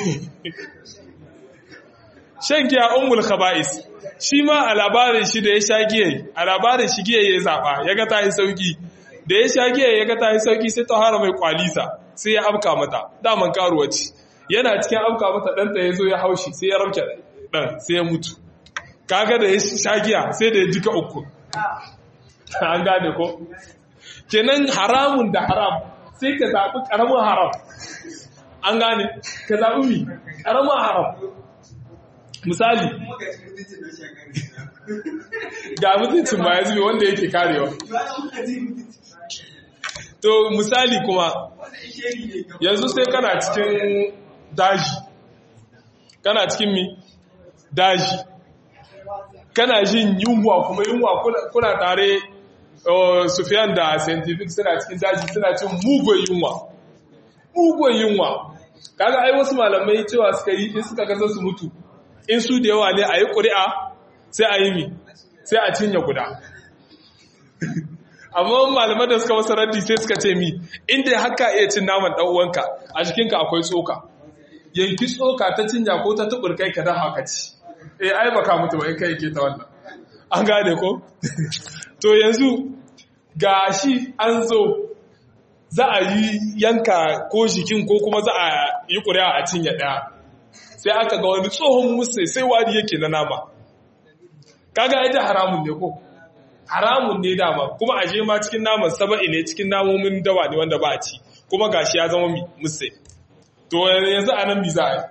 shan giya ummul khaba'is shi ma a labarin shi da ya sha giya a labarin shi giya ya zaba ya ga ta yi sauki da ya sha giya ya ga ta yi sauki sai ta hara mai kwalisa sai ya afka mata daman karuwa ce yana cikin afka mata ɗanta ya zo ya haushi sai ya rauke ɗan sai ya mutu kaga da ya sha giya sai da ya jika uku an gane ko kenan haramun da haram sai ka zaɓi ƙaramin haram an gane ka zaɓi mi ƙaramin haram misali ga mutuncin ba ya zube wanda yake karewa to misali kuma yanzu sai kana cikin daji kana cikin mi daji kana jin yunwa kuma yunwa kuna tare sufiyan da scientific suna cikin daji suna cin mugun yunwa mugun yunwa kaga ai wasu malamai cewa suka yi in suka kasa su mutu in su da yawa ne a yi ƙuri'a sai a yi mi sai a cinye guda amma malamai da suka wasu raddi sai suka ce mi inda haka iya cin naman ɗan'uwanka a jikinka akwai tsoka yanki tsoka ta cinya ko ta tubur kai ka dan haka ci eh ai baka mutu ba in kai ke ta wannan an gane ko to yanzu gashi an zo za a yi yanka ko jikin ko kuma za a yi ƙuri'a a cinye ɗaya sai aka ga wani tsohon musu sai wari yake na nama kaga ita haramun ne ko haramun ne dama kuma a je ma cikin naman saba'i ne cikin namomin dawa ne wanda ba a ci kuma gashi ya zama musu to yanzu a nan za a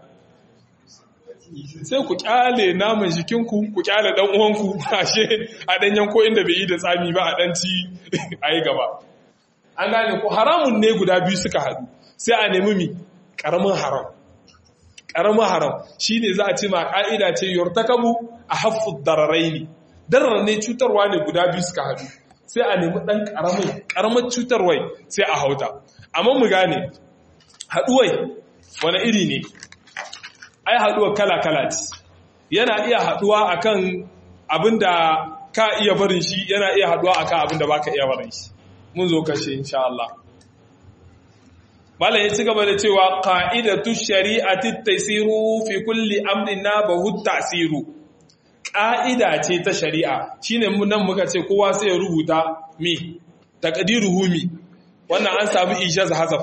sai ku kyale naman jikinku ku kyale dan uwanku ashe a dan yanko inda bai yi da tsami ba a dan ci a yi gaba an gane ko haramun ne guda biyu suka haɗu sai a nemi mi ƙaramin haram ƙaramin haram shi ne za a ce ma ƙa'ida ce yortakabu a haffu dararai ne darar ne cutarwa ne guda biyu suka haɗu sai a nemi ɗan ƙaramin ƙaramin cutarwai sai a hauta amma mu gane haɗuwai wani iri ne ai haɗuwa kala-kala ce yana iya haɗuwa akan abin da ka iya barin shi yana iya haɗuwa akan abin da ba ka iya barin shi mun zo kashe insha Allah Malam ya ci gaba da cewa qa'idatu shari'ati taysiru fi kulli amrin nabahu ta'siru ƙa'ida ce ta shari'a shine mun nan muka ce kowa sai ya rubuta mi taqdiruhu mi wannan an samu ijaz hazaf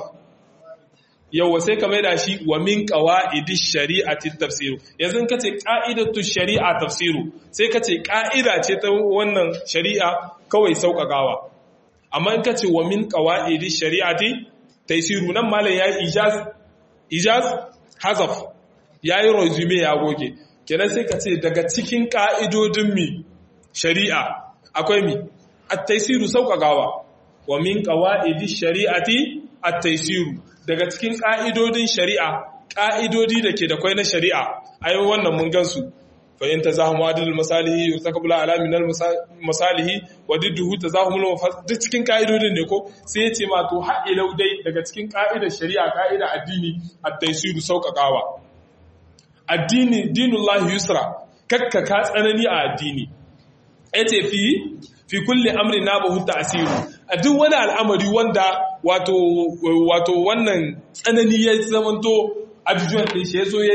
yawa sai ka maida shi wa min qawaidish shari'ati tafsiru yanzu in kace qa'idatu shari'a tafsiru sai kace ƙa'ida ce ta wannan shari'a kawai sauƙaƙawa amma in kace wa min qawaidish shari'ati taisiru nan malam ya yi ijaz ijaz hazaf ya yi resume ya goge kenan sai ka ce daga cikin ƙa'idodin mi shari'a akwai mi at-taisiru sauƙaƙawa wa min qawaidi shari'ati at-taisiru daga cikin ƙa'idodin shari'a ƙa'idodi da ke da kwai na shari'a ayi wannan mun gansu fa in tazahumu adil masalihi yurtakabul ala min al masalihi wa didduhu tazahumul duk cikin ka'idodin ne ko sai ya ce ma to har ilau dai daga cikin ka'idar shari'a ka'idar addini at-taysiru sauƙaƙawa addini dinullahi yusra kakka ka tsanani a addini yace fi fi kulli amrin nabahu ta'siru a duk wani al'amari wanda wato wato wannan tsanani ya zamanto abijuwan ɗin shi ya zo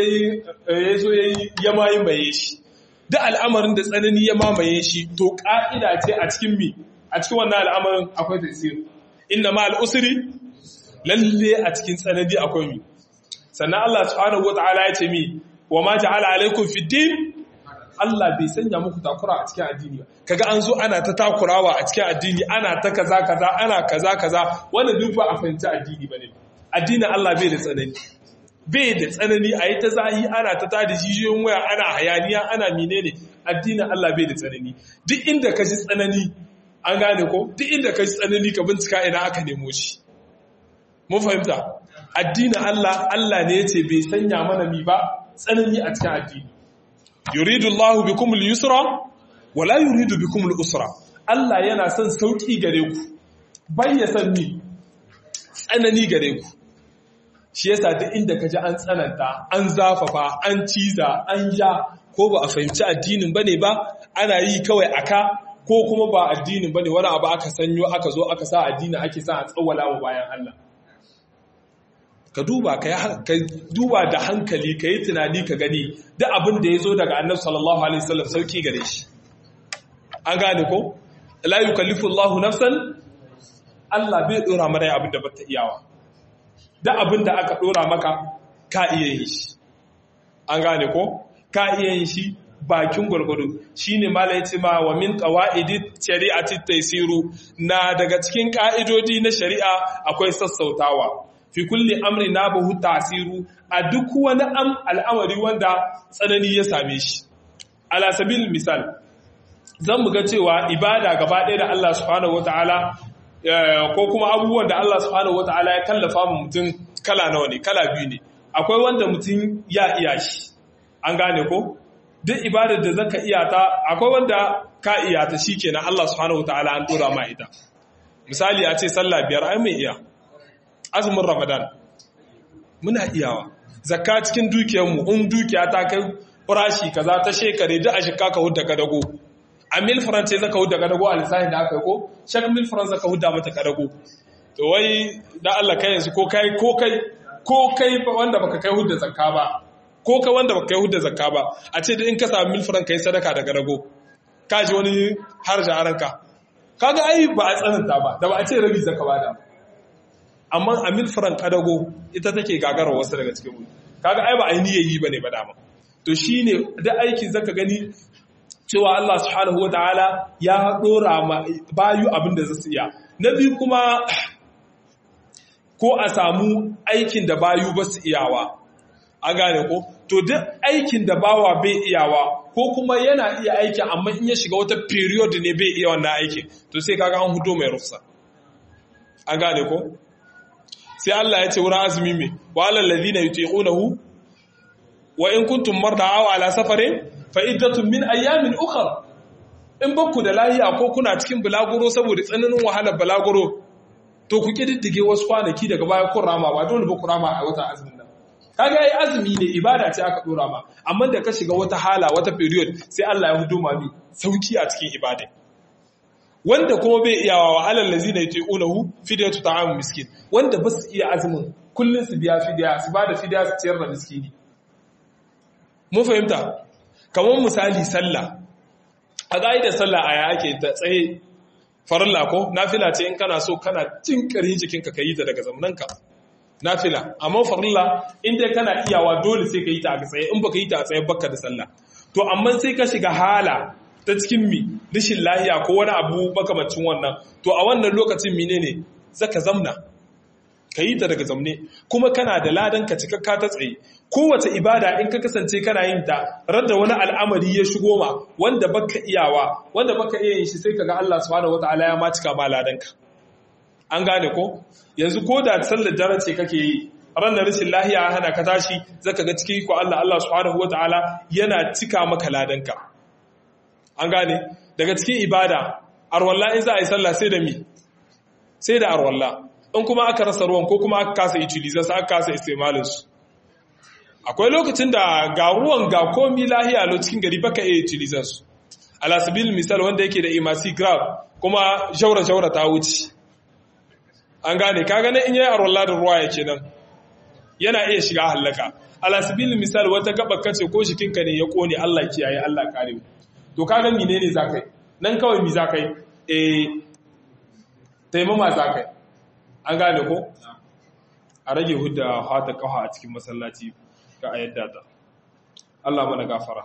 ya yi ya mayi maye shi da al'amarin da tsanani ya mamaye shi to ƙa'ida ce a cikin mi a cikin wannan al'amarin akwai tasir inda ma al'usiri lalle a cikin tsanani akwai mi sannan Allah subhanahu wa ta'ala ya ce mi wa ma ja'ala alaikum fi din Allah bai sanya muku takura a cikin addini ba kaga an zo ana ta takurawa a cikin addini ana ta kaza kaza ana kaza kaza wannan duk ba a fahimci addini bane addinin Allah bai da tsanani bai da tsanani a yi ta zahi ana ta tada jijiyoyin waya ana hayaniya ana menene addinin Allah bai da tsanani duk inda ka ji tsanani an gane ko duk inda ka ji tsanani ka bincika ina aka nemo shi mun fahimta addinin Allah Allah ne yace bai sanya mana mi ba tsanani a cikin addini yuridu Allahu bikum al-yusra wa la yuridu bikum al-usra Allah yana son sauki gare ku bai ya san mi tsanani gare ku shi yasa duk inda ka ji an tsananta an zafafa an ciza an ja ko ba a fahimci addinin bane ba ana yi kawai aka ko kuma ba addinin bane wani abu aka sanyo aka zo aka sa addini ake sa a tsawwala wa bayan Allah ka duba ka duba da hankali ka yi tunani ka gani duk abin da ya zo daga annabi sallallahu alaihi wasallam sauki gare shi an gane ko la yukallifu Allahu nafsan Allah bai dora mana abin da bata iyawa da abin da aka dora maka ka iya yin shi an gane ko ka iya yin shi bakin gwargwado shine mala yace ma wa min qawaidi shari'ati taysiru na daga cikin ka'idodi na shari'a akwai sassautawa fi kulli amri nabahu tasiru a duk wani am al'amari wanda tsanani ya same shi ala sabil misal zan mu ga cewa ibada gaba ɗaya da Allah subhanahu wataala ko kuma abubuwan da Allah subhanahu wataala ya kallafa mu mutum kala nawa ne kala biyu ne akwai wanda mutum ya iya shi an gane ko duk ibadar da zaka iya ta akwai wanda ka iya ta shikenan Allah subhanahu wataala an dora ma ita misali a ce sallah biyar ai mai iya azumin ramadan muna iyawa zakka cikin dukiyarmu in dukiya ta kai farashi kaza ta shekare duk a shekka ka hudda kadago a mil france zaka hudda kadago a lissafin da aka yi ko shak mil france zaka hudda mata kadago to wai da Allah kai yanzu ko kai ko kai ko kai wanda baka kai hudda zakka ba ko ka wanda baka kai hudda zakka ba a ce in ka samu mil france kai sadaka da kadago ka ji wani harja aranka kaga ai ba a tsananta ba da ba a ce rabi zakka ba da amma a mil france kadago ita take gagarar wasu daga cikin mu kaga ai ba ainihi yi bane ba dama to shine da aikin zaka gani cewa Allah subhanahu wataala ya dora ma bayu abin da zasu iya na biyu kuma ko a samu aikin da bayu ba su iyawa an gane ko to duk aikin da bawa bai iyawa ko kuma yana iya aikin amma in ya shiga wata period ne bai iya wannan aikin to sai kaga an hudo mai rufsa an gane ko sai Allah ya ce wurin azumi mai wa alal ladina yutiqunahu wa in kuntum marda aw ala safarin fa iddatun min ayyamin ukhra in bakku da lahiya ko kuna cikin bulaguro saboda tsananin wahalar bulaguro to ku kididdige wasu kwanaki daga baya kun rama ba dole ba ku rama a wata azumin nan kaga ai azumi ne ibada ce aka dora ma amma da ka shiga wata hala wata period sai Allah ya hudo ma mi sauki a cikin ibada wanda kuma bai iyawa wa alal lazina yuti'unahu fidyatu ta'am miskin wanda ba su iya azumin kullun su biya fidya su bada fidya su ciyar da miskini mun fahimta kamar misali sallah a da sallah aya ake ta tsaye farilla ko nafila ce in kana so kana jin karin jikinka ka yi ta daga zamananka nafila amma farilla in dai kana iyawa dole sai ka yi ta a tsaye in baka yi ta a tsaye baka da sallah to amma sai ka shiga hala ta cikin mi rashin lahiya ko wani abu makamacin wannan to a wannan lokacin menene zaka zamna ka yi ta daga zamne kuma kana da ladan ka cikakka ta tsaye kowace ibada in ka kasance kana yin ta radda wani al'amari ya shigo ma wanda baka iyawa wanda baka iya yin shi sai kaga Allah subhanahu wataala ya ma cika ma ladan ka an gane ko yanzu ko da sallar dare ce kake yi ranar rashin lahiya hana ka tashi zaka ga cikin ko Allah Allah subhanahu wataala yana cika maka ladan ka an gane daga cikin ibada arwalla in za a yi sallah sai da mi sai da arwalla in kuma aka rasa ruwan ko kuma aka kasa utilizar sa aka kasa istimalinsu akwai lokacin da ga ruwan ga komi lahiya lo cikin gari baka iya utilizar su alasabil misal wanda yake da imasi grab kuma shaura-shaura ta wuce an gane ka gane in yi arwallah da ruwa yake nan yana iya shiga hallaka alasabil misal wata gaba kace ko shikinka ne ya kone allah kiyaye allah kare to ka ga mine ne za kai nan kawai mi za kai eh taimama za kai an gane ko a rage hudda hata kawa a cikin masallaci ga a yadda ta Allah mana gafara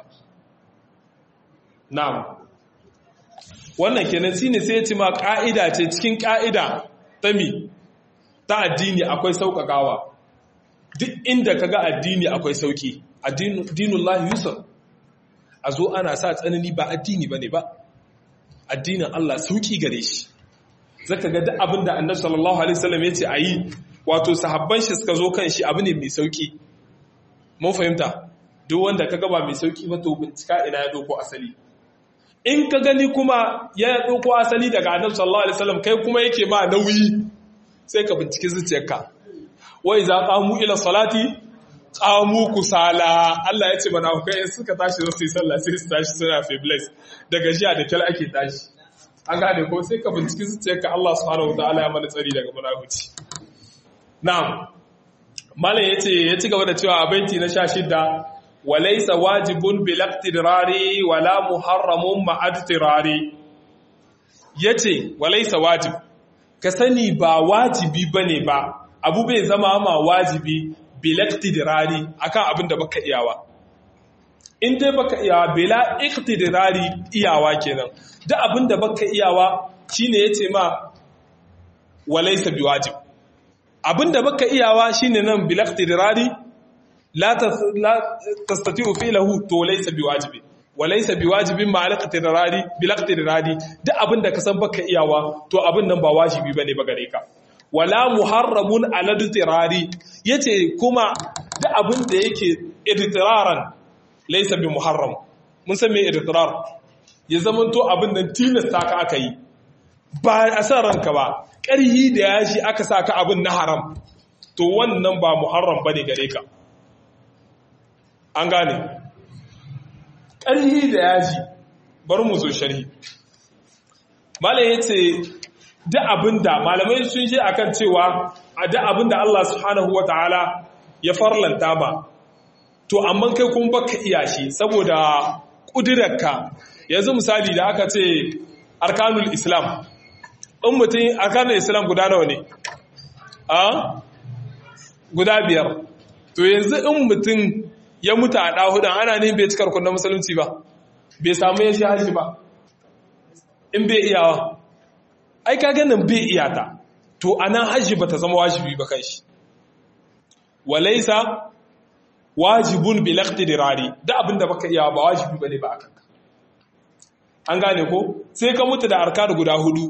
na'am wannan kenan shine sai ya ci ma ka'ida ce cikin ka'ida ta mi ta addini akwai sauƙaƙawa duk inda kaga addini akwai sauki addinullahi yusuf a zo ana sa tsanani ba addini bane ba addinin Allah sauki gare shi zaka ga duk abin da annabi sallallahu alaihi wasallam yace ayi wato sahabban shi suka zo kan shi abu ne mai sauki mun fahimta duk wanda kaga ba mai sauki ba to bincika ina ya doko asali in ka gani kuma ya doko asali daga annabi sallallahu alaihi wasallam kai kuma yake ma nauyi sai ka binciki zuciyarka wa idza qamu ila salati qamu kusala Allah ya ce mana kai suka tashi su yi sallah sai su tashi suna febles daga jiya da kyal ake tashi an gane ko sai ka binciki zuciyarka Allah subhanahu wataala ya mana tsari daga munafici na'am malam yace ya ci gaba da cewa a baiti na 16 walaysa wajibun bil iqtirari wala muharramun ma'ad tirari yace walaysa wajib ka sani ba wajibi bane ba abu bai zama ma wajibi bilaktidirari akan abin da baka iyawa in dai baka iyawa bila iktidirari iyawa kenan duk abin da baka iyawa shine yace ma walaysa biwajib abin da baka iyawa shine nan bilaktidirari la tastati'u fi'lahu to laysa biwajibi walaysa biwajibin ma alaqtidirari bilaktidirari duk abin da ka san baka iyawa to abin nan ba wajibi bane ba gare ka wala muharramun aladtirari yace kuma da abin da yake idtiraran laysa bi muharram mun san me idtirar ya zamanto abin nan tilasta ka aka yi ba a san ranka ba ƙarhi da yashi aka sa ka abin na haram to wannan ba muharram bane gare ka an gane ƙarhi da yashi bari mu zo sharhi malai yace duk abinda malamai sun je akan cewa a duk abinda Allah subhanahu wataala ya farlanta ma to amma kai kuma baka iya shi saboda kudirarka yanzu misali da aka ce arkanul islam in mutum arkanul islam guda nawa ne a guda biyar to yanzu in mutum ya mutu a ɗahudan ana ne bai cikar kundin musulunci ba bai samu ya shi hajji ba in bai iyawa ai ka ganin bai iyata to anan hajji bata zama wajibi ba kai shi walaysa wajibun bil iqtidirari da abinda baka iya ba wajibi bane ba akan an gane ko sai ka mutu da arkan guda hudu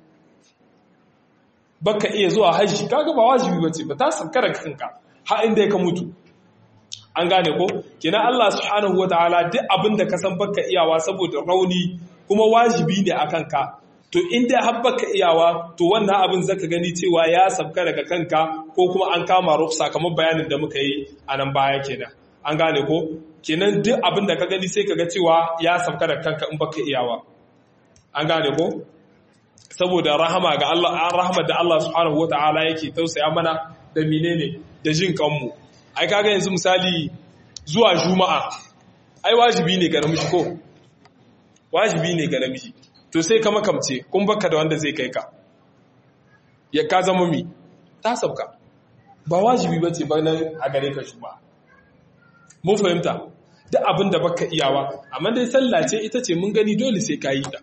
baka iya zuwa hajji kaga ba wajibi bace ba ta sankara kanka har inda ka mutu an gane ko kina Allah subhanahu wataala duk abinda ka san baka iyawa saboda rauni kuma wajibi ne akan ka to inda har baka iyawa to wannan abin zaka gani cewa ya sabka daga kanka ko kuma an kama rufsa kamar bayanin da muka yi a nan baya kenan an gane ko kenan duk abin da ka gani sai kaga cewa ya sabka daga kanka in baka iyawa an gane ko saboda rahama ga Allah an rahama da Allah subhanahu wataala yake tausaya mana da menene da jin kanmu ai kaga yanzu misali zuwa juma'a ai wajibi ne ga namiji ko wajibi ne ga namiji to sai ka makamce kun baka da wanda zai kai ka ya ka zama mi ta sabka ba wajibi bace ba nan a gare ka shi ba mun fahimta duk abin da baka iyawa amma dai sallah ce ita ce mun gani dole sai ka yi ta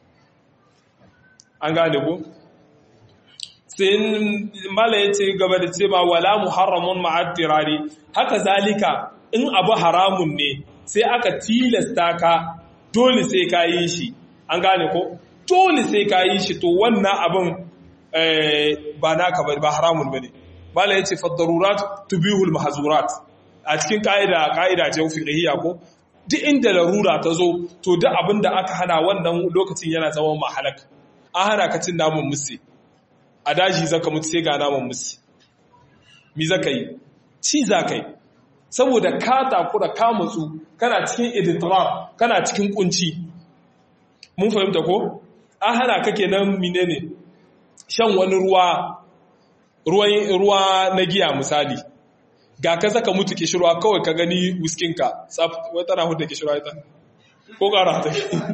an gane ko sai mala ya ce gaba da ce ba wala muharramun ma'addirari haka zalika in abu haramun ne sai aka tilasta ka dole sai ka yi shi an gane ko dole sai ka yi shi to wannan abin ba naka ba ba haramun bane mala yace fa darurat tubihul mahzurat a cikin kaida kaida ce fiqhiyya ko duk inda larura ta zo to duk abin da aka hana wannan lokacin yana zama mahalak an hana ka cin namun musi a daji zaka mutu sai ga namun musi mi zaka yi ci zaka yi saboda ka takura ka mutsu kana cikin iditrar kana cikin kunci mun fahimta ko an hana ka kenan menene shan wani ruwa ruwa na giya misali ga ka saka mutu kishirwa kawai ka gani whiskinka tsaf wata na hudu kishirwa ita ko ƙara ta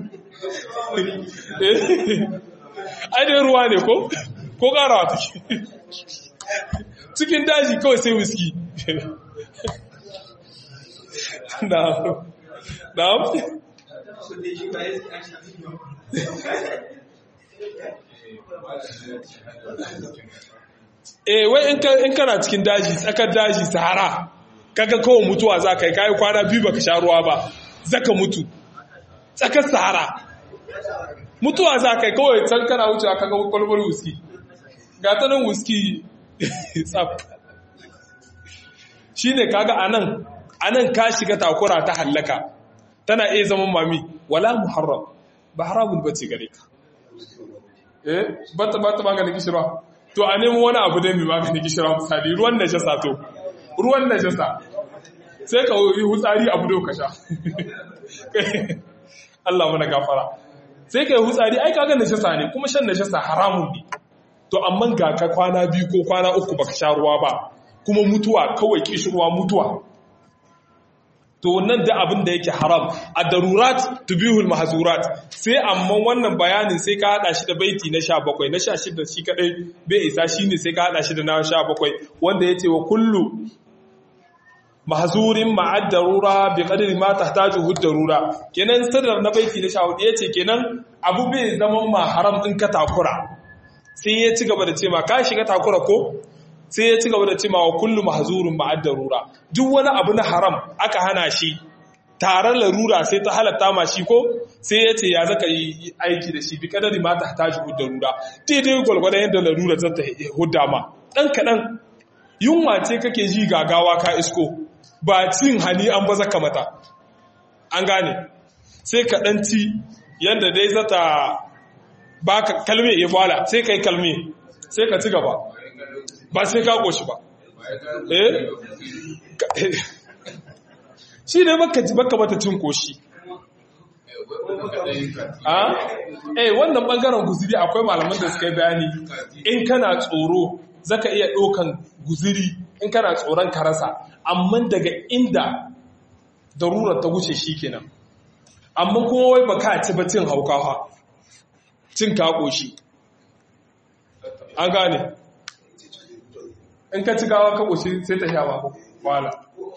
ainihin ruwa ne ko ko ƙara ta cikin daji kawai sai whisky na na eh wai in kana cikin daji tsakar daji sahara kaga kawai mutuwa za ka yi kayi kwana biyu baka sha ruwa ba zaka mutu tsakar sahara mutuwa za ka yi kawai can kana wucewa kaga kwalbar wuski ga ta nan wuski tsaf shi ne kaga anan anan ka shiga takura ta hallaka tana iya zama mami wala muharram ba haramun bace gare ka eh bata bata maganin kishirwa to a nemi wani abu da mai maganin kishirwa misali ruwan najasa to ruwan najasa sai ka yi hutsari abu da ka sha Allah mana gafara sai ka yi hutsari ai kaga najasa ne kuma shan najasa haramun ne to amma ga ka kwana biyu ko kwana uku baka sha ruwa ba kuma mutuwa kawai kishirwa mutuwa to nan da abin da yake haram a darurat tubihul mahzurat sai amma wannan bayanin sai ka hada shi da baiti na 17 na 16 shi kadai bai isa shine sai ka hada shi da na 17 wanda yace wa kullu mahzurin ma'ad darura bi qadri ma tahtajuhu darura kenan sadar na baiti na 14 yace kenan abu bai zaman ma haram din ka takura sai ya ci gaba da ce ma ka shiga takura ko sai ya ci gaba da ce ma wa kullu mahzurun ma'ad darura duk wani abu na haram aka hana shi tare larura sai ta halatta ma shi ko sai ya ce ya zaka yi aiki da shi bi kadari ma tahtajuhu darura daidai gwalgwadon yadda larura zata hudda ma dan kadan yunwa ce kake ji gagawa ka isko ba cin hani an baza ka mata an gane sai ka dan ci yanda dai zata baka kalme ya fara sai kai kalme sai ka ci gaba ba sai ka koshi ba eh shi ne baka baka mata cin koshi a eh wannan bangaren guziri akwai malaman da suka yi bayani in kana tsoro zaka iya ɗaukan guziri in kana tsoron ka rasa amma daga inda darurar ta wuce shi kenan amma kuma wai baka ci ba cin haukawa cin kakoshi an gane in ka ci gawa kakoshi sai ta sha ba wala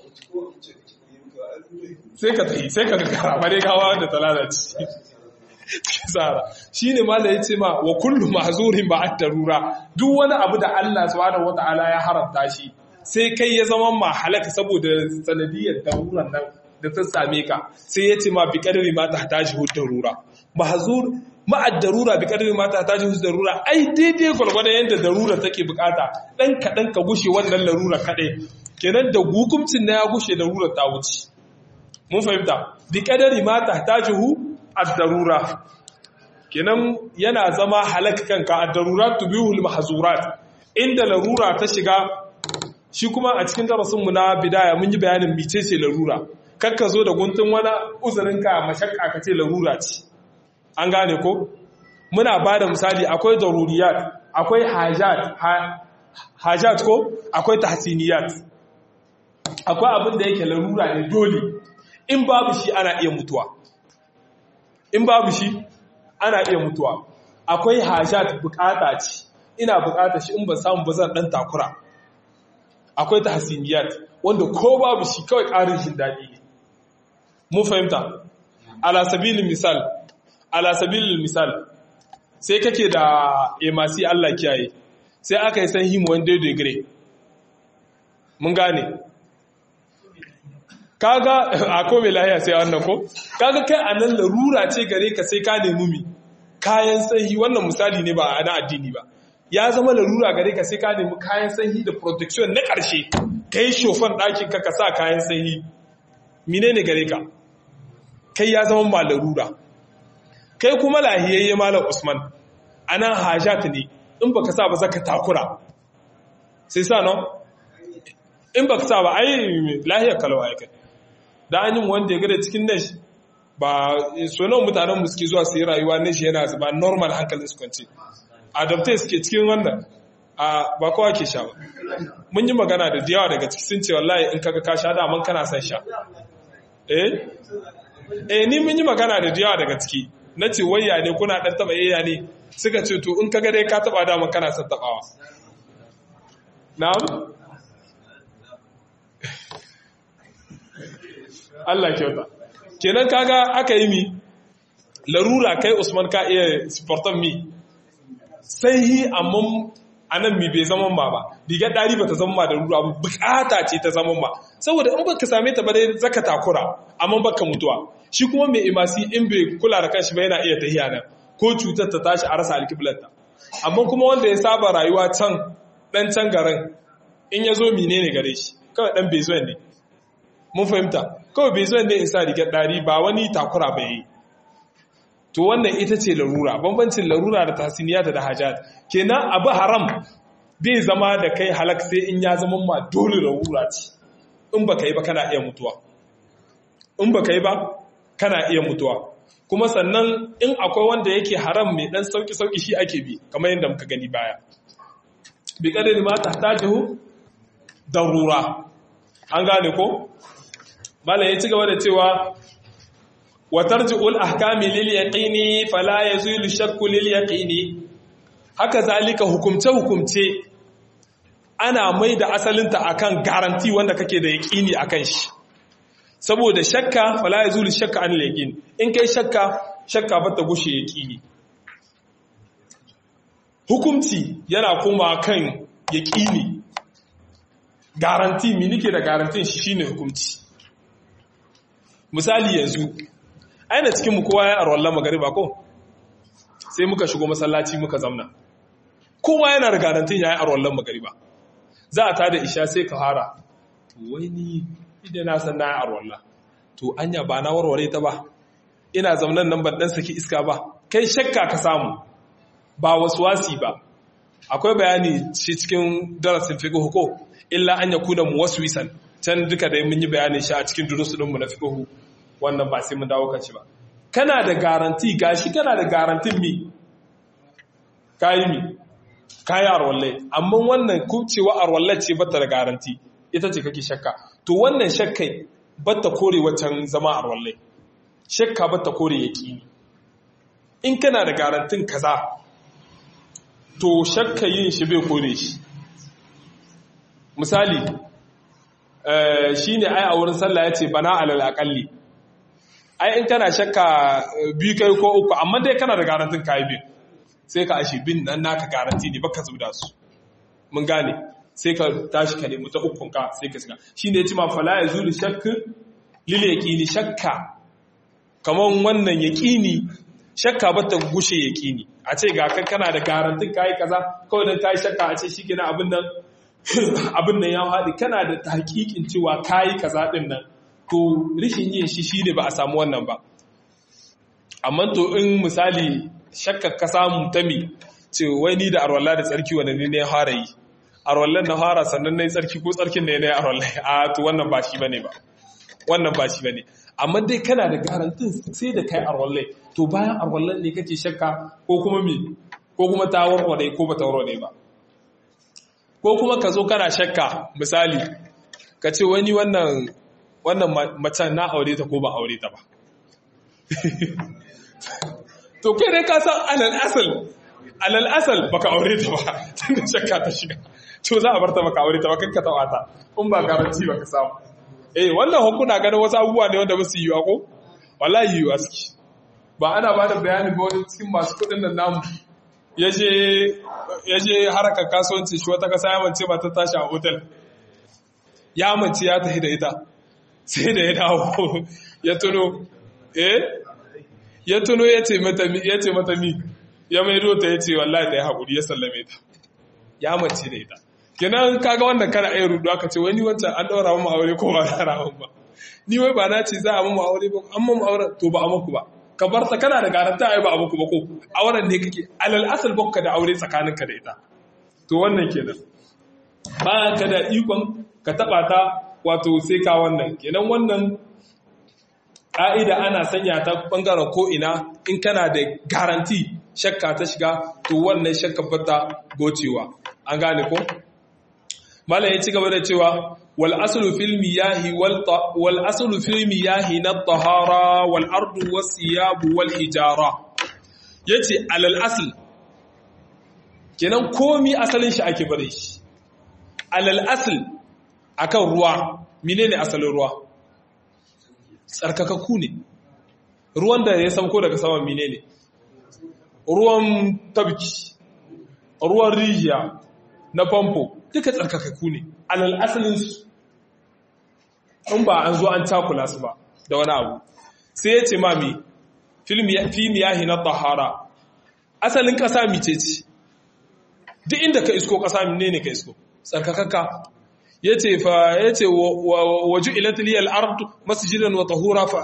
sai ka tafi sai ka kakara bare gawa da ta lalace tsara shi ne mala ya ce ma wa kullu mahzurin ba at darura duk wani abu da Allah subhanahu wata'ala ya haramta shi sai kai ya zama ma halaka saboda sanadiyar daruran nan da ta same ka sai ya ce ma bi kadari ma ta tashi darura mahzur ma'ad darura bi kadari ma ta tashi darura ai daidai gwalgwadon yadda darura take bukata dan kadan ka gushe wannan larura kadai kenan da hukuncin na ya gushe darura ta wuce mun fahimta bi kadari ma ta tashi ad-darura kenan yana zama halak kanka ad-darurat tubihul mahzurat inda larura ta shiga shi kuma a cikin darasin mu na bidaya mun yi bayanin micece larura kakka zo da guntun wani uzurin ka mashakka ka ce larura ce an gane ko muna bada misali akwai daruriyat akwai hajat hajat ko akwai tahsiniyat akwai abin da yake larura ne dole in babu shi ana iya mutuwa in babu shi ana iya mutuwa akwai hajat bukata ce ina bukata shi in ba samu ba zan dan takura akwai tahsiniyat wanda ko babu shi kawai karin jin dadi ne mun fahimta ala sabilin misal ala sabilin misal sai kake da emasi Allah kiyaye sai aka yi san himo wanda degree mun gane kaga a kome lahiya sai wannan ko kaga kai a nan larura ce gare ka sai ka nemi mi kayan sanyi wannan misali ne ba a na addini ba ya zama larura gare ka sai ka nemi kayan sanyi da protection na ƙarshe ka yi shofan ɗakin ka ka sa kayan sanyi mine ne gare ka kai ya zama ma larura kai kuma lahiyayye malam usman a nan hajjat ne in baka sa ba zaka takura sai sa no in baka sa ba ai lahiyar kalawa ya kai da an yi wanda ya gada cikin nash ba sonon mutanen mu suke zuwa su yi rayuwa nash yana zuba normal hankali su kwanci adaptai suke cikin wannan a ba kowa ke sha ba mun yi magana da yawa daga ciki sun ce wallahi in kaga ka sha daman kana son sha eh eh ni mun yi magana da yawa daga ciki na ce wayya ne kuna dan taba yayya ne suka ce to in kaga dai ka taba daman kana son tabawa na'am Allah kyauta kenan kaga aka yi mi larura kai Usman ka iya sportan mi sai hi amma anan mi bai zama ma ba rigar dari bata zama ma da rura ba bukata ce ta zama ma saboda in baka same ta ba dai zaka takura amma baka mutuwa shi kuma mai imasi in bai kula da kanshi ba yana iya tahiya nan ko cutar ta tashi a rasa alkiblarta amma kuma wanda ya saba rayuwa can dan can garin in ya zo menene gare shi kawai dan bai zo ne mun fahimta kawai bai zuwa ne in sa rigar ɗari ba wani takura ba yi to wannan ita ce larura bambancin larura da tasiniyata da hajjat kenan abu haram bai zama da kai halak sai in ya zama ma dole larura ce in ba ka yi ba kana iya mutuwa in ba ka yi ba kana iya mutuwa kuma sannan in akwai wanda yake haram mai dan sauki-sauki shi ake bi kamar yadda muka gani baya bi kadari ma ta tajihu darura an gane ko malam ya ci gaba da cewa wa tarji'ul ahkami lil yaqini fala yazulu shakku lil yaqini haka zalika hukumce hukumce ana mai da asalinta akan garanti wanda kake da yaqini akan shi saboda shakka fala yazulu shakka an yaqin in kai shakka shakka ba ta gushe yaqini hukumci yana kuma kan yaqini garanti mi nike da garantin shi shine hukumci misali yanzu aina cikin mu kowa ya arwallan magariba ko sai muka shigo masallaci muka zamna kowa yana da garantin ya yi arwallan magariba za a tada isha sai ka hara wani idan na san na yi arwalla to anya ba na warware ta ba ina zaunan nan ban dan saki iska ba kai shakka ka samu ba wasu wasi ba akwai bayani shi cikin darasin fiqh ko illa an yakuna muwaswisan can duka dai mun yi bayanin shi a cikin durusu ɗinmu na fiqh wannan ba sai mun dawo kaci ba kana da garanti gashi kana da garantin mi kayi mi kayi arwalle amma wannan kubcewa arwalle ce bata da garanti ita ce kake shakka to wannan shakkai bata kore wacan zama arwalle shakka bata kore yaqini in kana da garantin kaza to shakka yin shi bai kore shi misali shine ai a wurin sallah yace bana alal aqalli ai in kana shakka biyu kai ko uku amma dai kana da garantin kai biyu sai ka ashi bin nan naka garanti ne baka zuda su mun gane sai ka tashi ka nemi ta ukun ka sai ka shiga shine yace ma fala yazulu shakk lil yaqini shakka kaman wannan yaqini shakka bata gushe yaqini a ce ga kan kana da garantin kai kaza kawai dan kai shakka a ce shikenan abin nan abin nan ya haɗi kana da tahqiqin cewa kai kaza din nan to rishin yin shi shine ba a samu wannan ba amma to in misali shakkar ka samu ta mi ce wai ni da arwalla da tsarki wanda ne ne fara yi arwallan na fara sannan na yi tsarki ko tsarkin ne ne arwalla a to wannan ba shi bane ba wannan ba shi bane amma dai kana da garantin sai da kai arwallai to bayan arwallan ne kake shakka ko kuma me ko kuma ta warware ko ba ta warware ba ko kuma ka zo kana shakka misali ka ce wani wannan wannan macen na aure ta ko ba aure ta ba to kai dai ka san alal asal alal asal baka aure ta ba tunda shakka ta shiga to za a bar ta baka aure ta ba kanka ta wata in ba garanti baka samu eh wannan hukuna ganin wasu abubuwa ne wanda ba su yiwa ko wallahi yiwa suke ba ana ba da bayani ba wani cikin masu kuɗin nan namu ya je harakar kasuwanci shi wata kasa ya mance ba ta tashi a otal ya mance ya tafi da ita sai da ya dawo ya tuno eh ya tuno ya ce mata mi ya maido ta ya ce wallahi da ya haƙuri ya sallame ta ya mace da ita kenan kaga wannan kana ayi rudu aka ce wani wancan an ɗaura mu aure ko ba ɗaura mu ba ni wai ba na ce za a mu aure ba an mu aure to ba a muku ba ka bar ta kana da garanta ai ba a muku ba ko auren ne kake alal asal baka da aure tsakaninka da ita to wannan kenan ba ka da ikon ka taba ta wato sai ka wannan kenan wannan ƙa'ida ana sanya ta ɓangaren ko'ina in kana da garanti shakka ta shiga to wannan shakka bata gocewa an gane ko? malam ya ci gaba da cewa wal asulu fil miyahi wal asulu fil miyahi na tahara wal ardu was siyabu wal hijara yace alal asl kenan komi asalin shi ake bare shi alal asl akan ruwa menene asalin ruwa tsarkakakku ne ruwan da ya sauko daga saman mine ne ruwan tabki ruwan rijiya na famfo duka tsarkakakku ne alal asalinsu in ba an zo an cakula su ba da wani abu sai ya ce mami fi miyahi na tahara asalin ƙasa mice ce duk inda ka isko ƙasa mine ne ka isko tsarkakakka ya ce fa ya ce waju ilatiliyar ardu masjidan wa tahura fa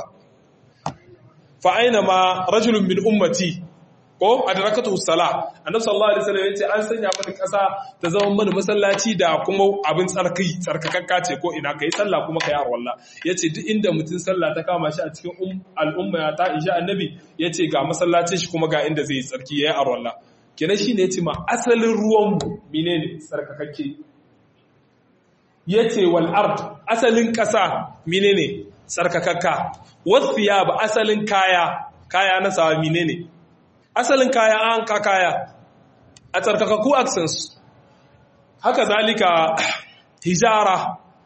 fa aina ma rajulun min ummati ko adrakatu sala annabi sallallahu alaihi wasallam yace an sanya mana kasa ta zama mana masallaci da kuma abin tsarki tsarkakakka ce ko ina kai sallah kuma kai arwalla yace duk inda mutum sallah ta kama shi a cikin al'umma ta isha annabi yace ga masallacin shi kuma ga inda zai tsarki yayi arwalla kenan shine yace ma asalin ruwan mu menene tsarkakakke yace wal ard asalin ƙasa menene tsarkakakka wasiya ba asalin kaya kaya na sawa menene asalin kaya an ka kaya a tsarkakakku accents haka zalika hijara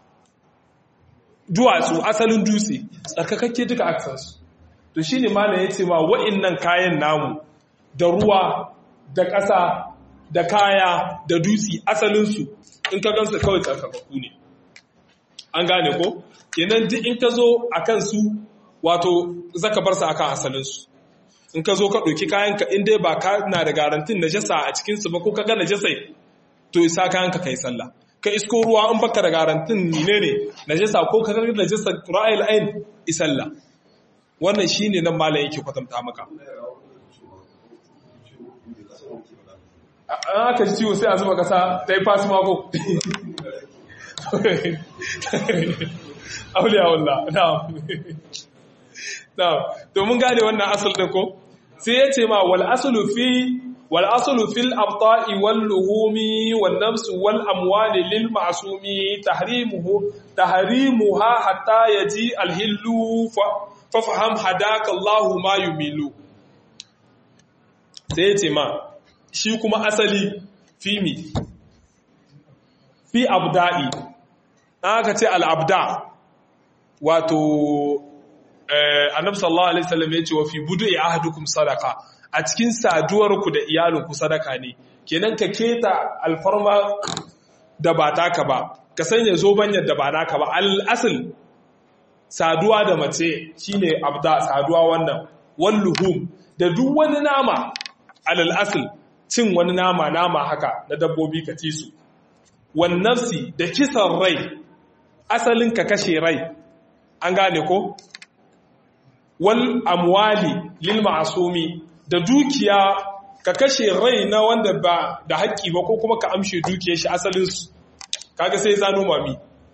duwatsu asalin dutse tsarkakakke duka accents to shine malam yace ma wa'annan kayan namu da ruwa da ƙasa da kaya da dutse asalinsu in ka gansu kawai tsarkakakku ne an gane ko kenan duk in ka zo a kansu wato zaka bar su akan asalinsu in ka zo ka ɗauki kayanka in dai ba ka na da garantin najasa a cikinsu ba ko ka ga najasai to isa kayanka kai sallah ka isko ruwa in baka da garantin ne ne najasa ko ka ga najasa ra'ayil ain isalla wannan shine nan malam yake kwatanta maka an aka ji ciwo sai a zuba kasa ta yi fasu mako auliya wallah na'am na'am to mun gane wannan asal din ko sai ya ce ma wal aslu fi wal aslu fil abta'i wal luhumi wan nafs wal amwali lil ma'sumi tahrimuhu tahrimuha hatta yaji al hillu fa faham hadaka Allah ma yumilu sai ya ce ma shi kuma asali fi mi fi abda'i aka ce al-abda wato annabi sallallahu alaihi wasallam ya ce wa fi budu'i ahadukum sadaqa a cikin saduwar ku da iyalinku sadaka ne kenan ka keta alfarma da ba taka ba ka sanya zobanyar da ba naka ba al-asl saduwa da mace shine abda saduwa wannan walluhum da duk wani nama alal asl cin wani nama nama haka na dabbobi ka ci su wan nafsi da kisan rai asalin ka kashe rai an gane ko wal amwali lil ma'sumi da dukiya ka kashe rai na wanda ba da haƙƙi ba ko kuma ka amshe dukiyar shi asalin su kaga sai zano mami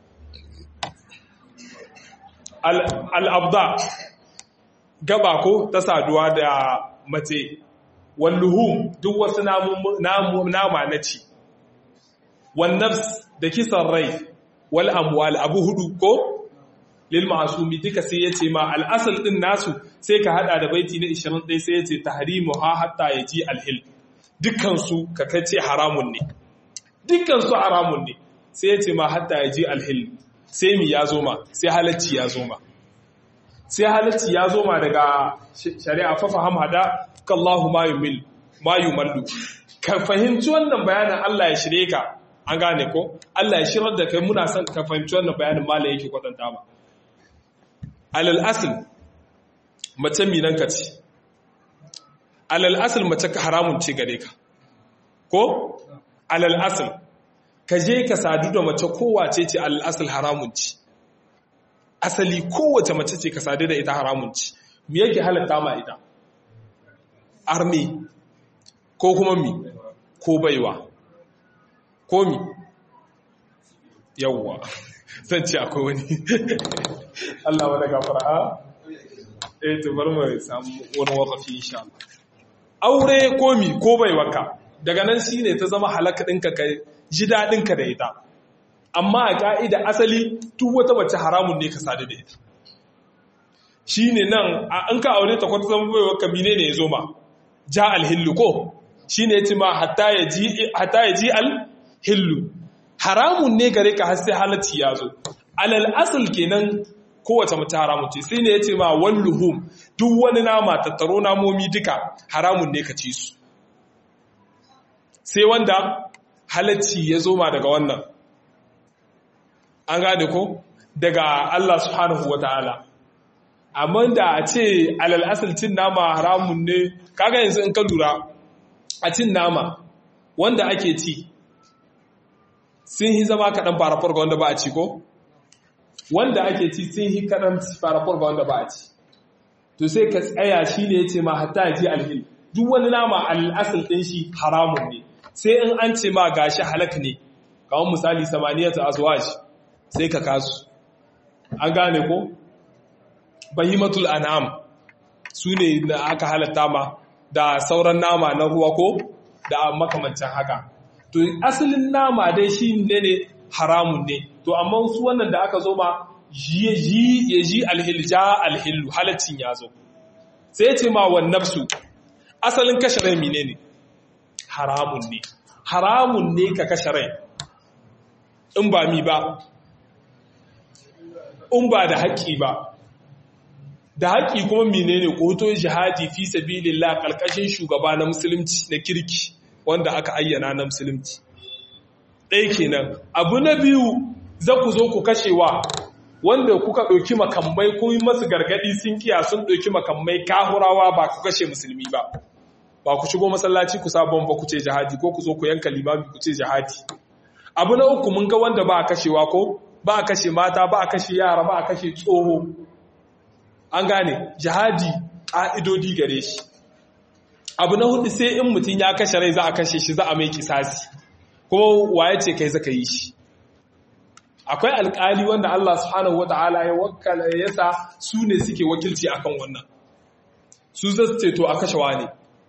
al abda gaba ko ta saduwa da mace walluhum duk wasu nama na ci wannafs da kisan rai wal amwal abu hudu ko lil ma'sumi duka sai yace ma al'asal din nasu sai ka hada da baiti na 21 sai yace tahrimu ha hatta yaji alhil dukkan su ka kace haramun ne dukkan su haramun ne sai yace ma hatta yaji alhil sai mi ya zo ma sai halacci ya zo ma sai halacci ya zo ma daga shari'a fa faham hada kallahu ma yumil ma yumallu ka fahimci wannan bayanin Allah ya shirye ka an gane ko Allah ya shirar da kai muna son ka fahimci wannan bayanin malai yake kwatanta ba alal asl mace minan ka ce alal asl mace ka haramun ce gare ka ko alal asl ka je ka sadu da mace kowace ce alal asl haramun ce asali kowace mace ce ka sadu da ita haramun ce me yake halatta ma ita armi ko kuma mi ko baiwa ko mi yawwa zan ce akwai wani Allah wadda gafara a eh to bar mu samu wani wakafi insha Allah aure ko mi ko baiwaka daga nan shine ta zama halaka ɗinka ka ji daɗinka da ita amma a ka'ida asali duk wata mace haramun ne ka sadu da ita shine nan an ka aure ta kwata zama baiwaka mine ne ya zo ma ja alhillu ko shi ne ci ma hatta ya ji alhillu haramun ne gare ka har sai halatti ya zo alal asal kenan kowace mace haramun ce sai ne ya ce ma walluhum duk wani nama tattaro namomi duka haramun ne ka ci su sai wanda halacci ya zo ma daga wannan an gane ko daga Allah subhanahu wa ta'ala amma da a ce alal asal cin nama haramun ne kaga yanzu in ka lura a cin nama wanda ake ci sun yi zama kaɗan farafar ga wanda ba a ci ko wanda ake ci sun yi kaɗan farafar ga wanda ba a ci to sai ka tsaya shi ne ya ce ma hatta ya ji alhil duk wani nama al'asal ɗin shi haramun ne sai in an ce ma gashi halak ne kawon misali samaniyatu azwaj sai ka kasu an gane ko bahimatul an'am su ne da aka halatta ma da sauran nama na ruwa ko da makamancin haka to asalin nama dai shi ne ne haramun ne to amma su wannan da aka zo ma ya ji alhil ja alhillu halaccin ya zo sai ce ma wan nafsu asalin kashe rai menene haramun ne haramun ne ka kashe rai in ba mi ba in ba da haƙƙi ba da haƙƙi kuma menene ƙoto jihadi fi sabilillah ƙarƙashin shugaba na musulunci na kirki wanda aka ayyana na musulunci ɗaya kenan abu na biyu za ku zo ku kashewa wanda kuka ɗauki makamai ko yi masu gargaɗi sun kiya sun ɗauki makamai kahurawa ba ku kashe musulmi ba ba ku shigo masallaci ku sabon ba ku ce jihadi ko ku zo ku yanka limami ku ce jihadi abu na uku mun ga wanda ba a kashewa ko ba a kashe mata ba a kashe yara ba a kashe tsoho an gane jihadi ƙa'idodi gare shi abu na hudu sai in mutum ya kashe rai za a kashe shi za a mai kisasi kuma waye ce kai zaka yi shi akwai alƙali wanda Allah subhanahu wata'ala ya wakala ya sa su ne suke wakilci akan wannan su zasu ce to a kashe ne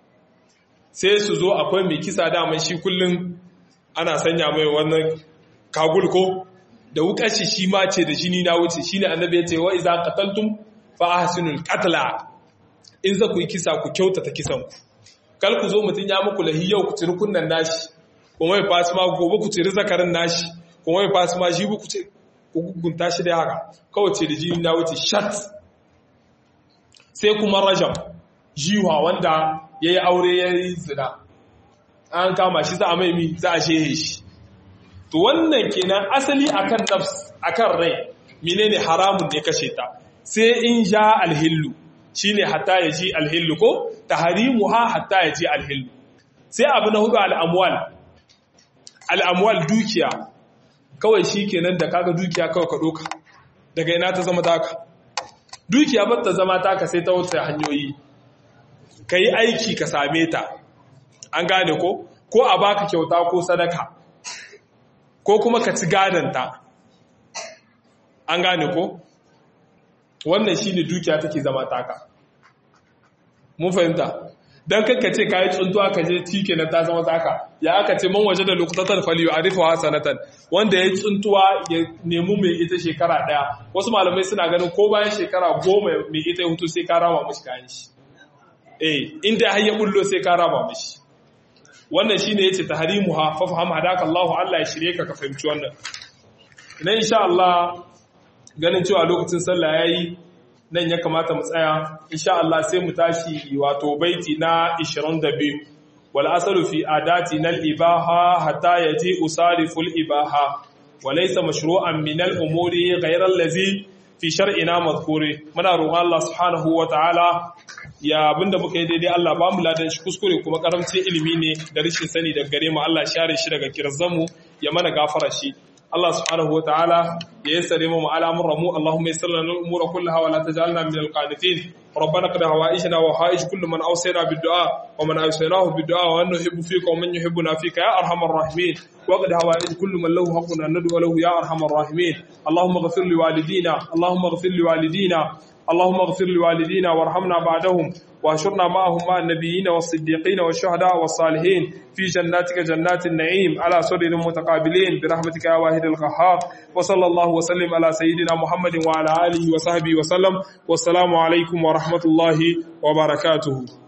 sai su zo akwai mai kisa daman shi kullum ana sanya mai wannan kagul ko da wukar shi shi ma ce da jini na wuce shine annabi ya ce wa iza qataltum fa ahsinul qatla in za ku yi kisa ku kyautata kisan ku kal ku zo mutun ya muku lahi yau ku tiri kunnan nashi kuma ya fasu ma gobe ku tiri zakarin nashi kuma ya fasu ma shi ku ce ku gunta shi da haka kawai ce da jini na wuce shat sai kuma rajam jiwa wanda yayi aure yayi zina an kama shi za a mai mi za a shehe shi to wannan kenan asali akan nafs akan rai menene haramun ne kashe ta sai in ja alhillu shine hatta ya ji alhillu ko tahrimuha hatta ya ji alhillu sai abu na hudu al'amwal al'amwal dukiya kawai shikenan da kaga dukiya kawai ka doka daga ina ta zama taka dukiya ba ta zama taka sai ta wata hanyoyi kai aiki ka same ta an gane ko ko a baka kyauta ko sadaka ko kuma ka ci gadanta an gane ko wannan shine dukiya take zama taka mun fahimta dan kanka ce kai tsuntuwa ka je tike na ta zama taka ya aka ce man waje da luqtatan faliyu arifu hasanatan wanda ya tsuntuwa ya nemi mai ita shekara daya wasu malamai suna ganin ko bayan shekara goma mai ita ya hutu sai ka rama mishi kayan shi eh inda har ya bullo sai ka rama mishi wannan shine yace tahrimuha fa faham hadaka Allah Allah ya shirye ka ka fahimci wannan ina insha Allah ganin cewa lokacin sallah yayi nan ya kamata mu tsaya insha Allah sai mu tashi wato baiti na 22 wal asalu fi adati nal ibaha hatta yaji usarifu al ibaha wa laysa mashru'an min al umuri ghayra allazi fi shar'ina madhkuri muna roƙon Allah subhanahu wa ta'ala ya abinda muka yi daidai Allah ba mu ladan shi kuskure kuma karamcin ilimi ne da rashin sani daga gare mu Allah share shi daga kirzanmu ya mana gafara shi Allah subhanahu wa ta'ala ya yassare mu al'amuran mu Allahumma yassir lana al-umura kullaha wa la taj'alna min al-qanitin ربنا قد هوائجنا وحائج كل من أوصينا بالدعاء ومن أوصيناه بالدعاء وأن نحب فيك ومن يحبنا فيك يا أرحم الراحمين وقد هوائج كل من له حق أن ندعو له يا أرحم الراحمين اللهم اغفر لوالدينا اللهم اغفر لوالدينا اللهم اغفر لوالدينا وارحمنا بعدهم واشرنا معهم مع النبيين والصديقين والشهداء والصالحين في جناتك جنات النعيم على سرر متقابلين برحمتك يا واحد القهار وصلى الله وسلم على سيدنا محمد وعلى آله وصحبه وسلم والسلام عليكم ورحمة الله وبركاته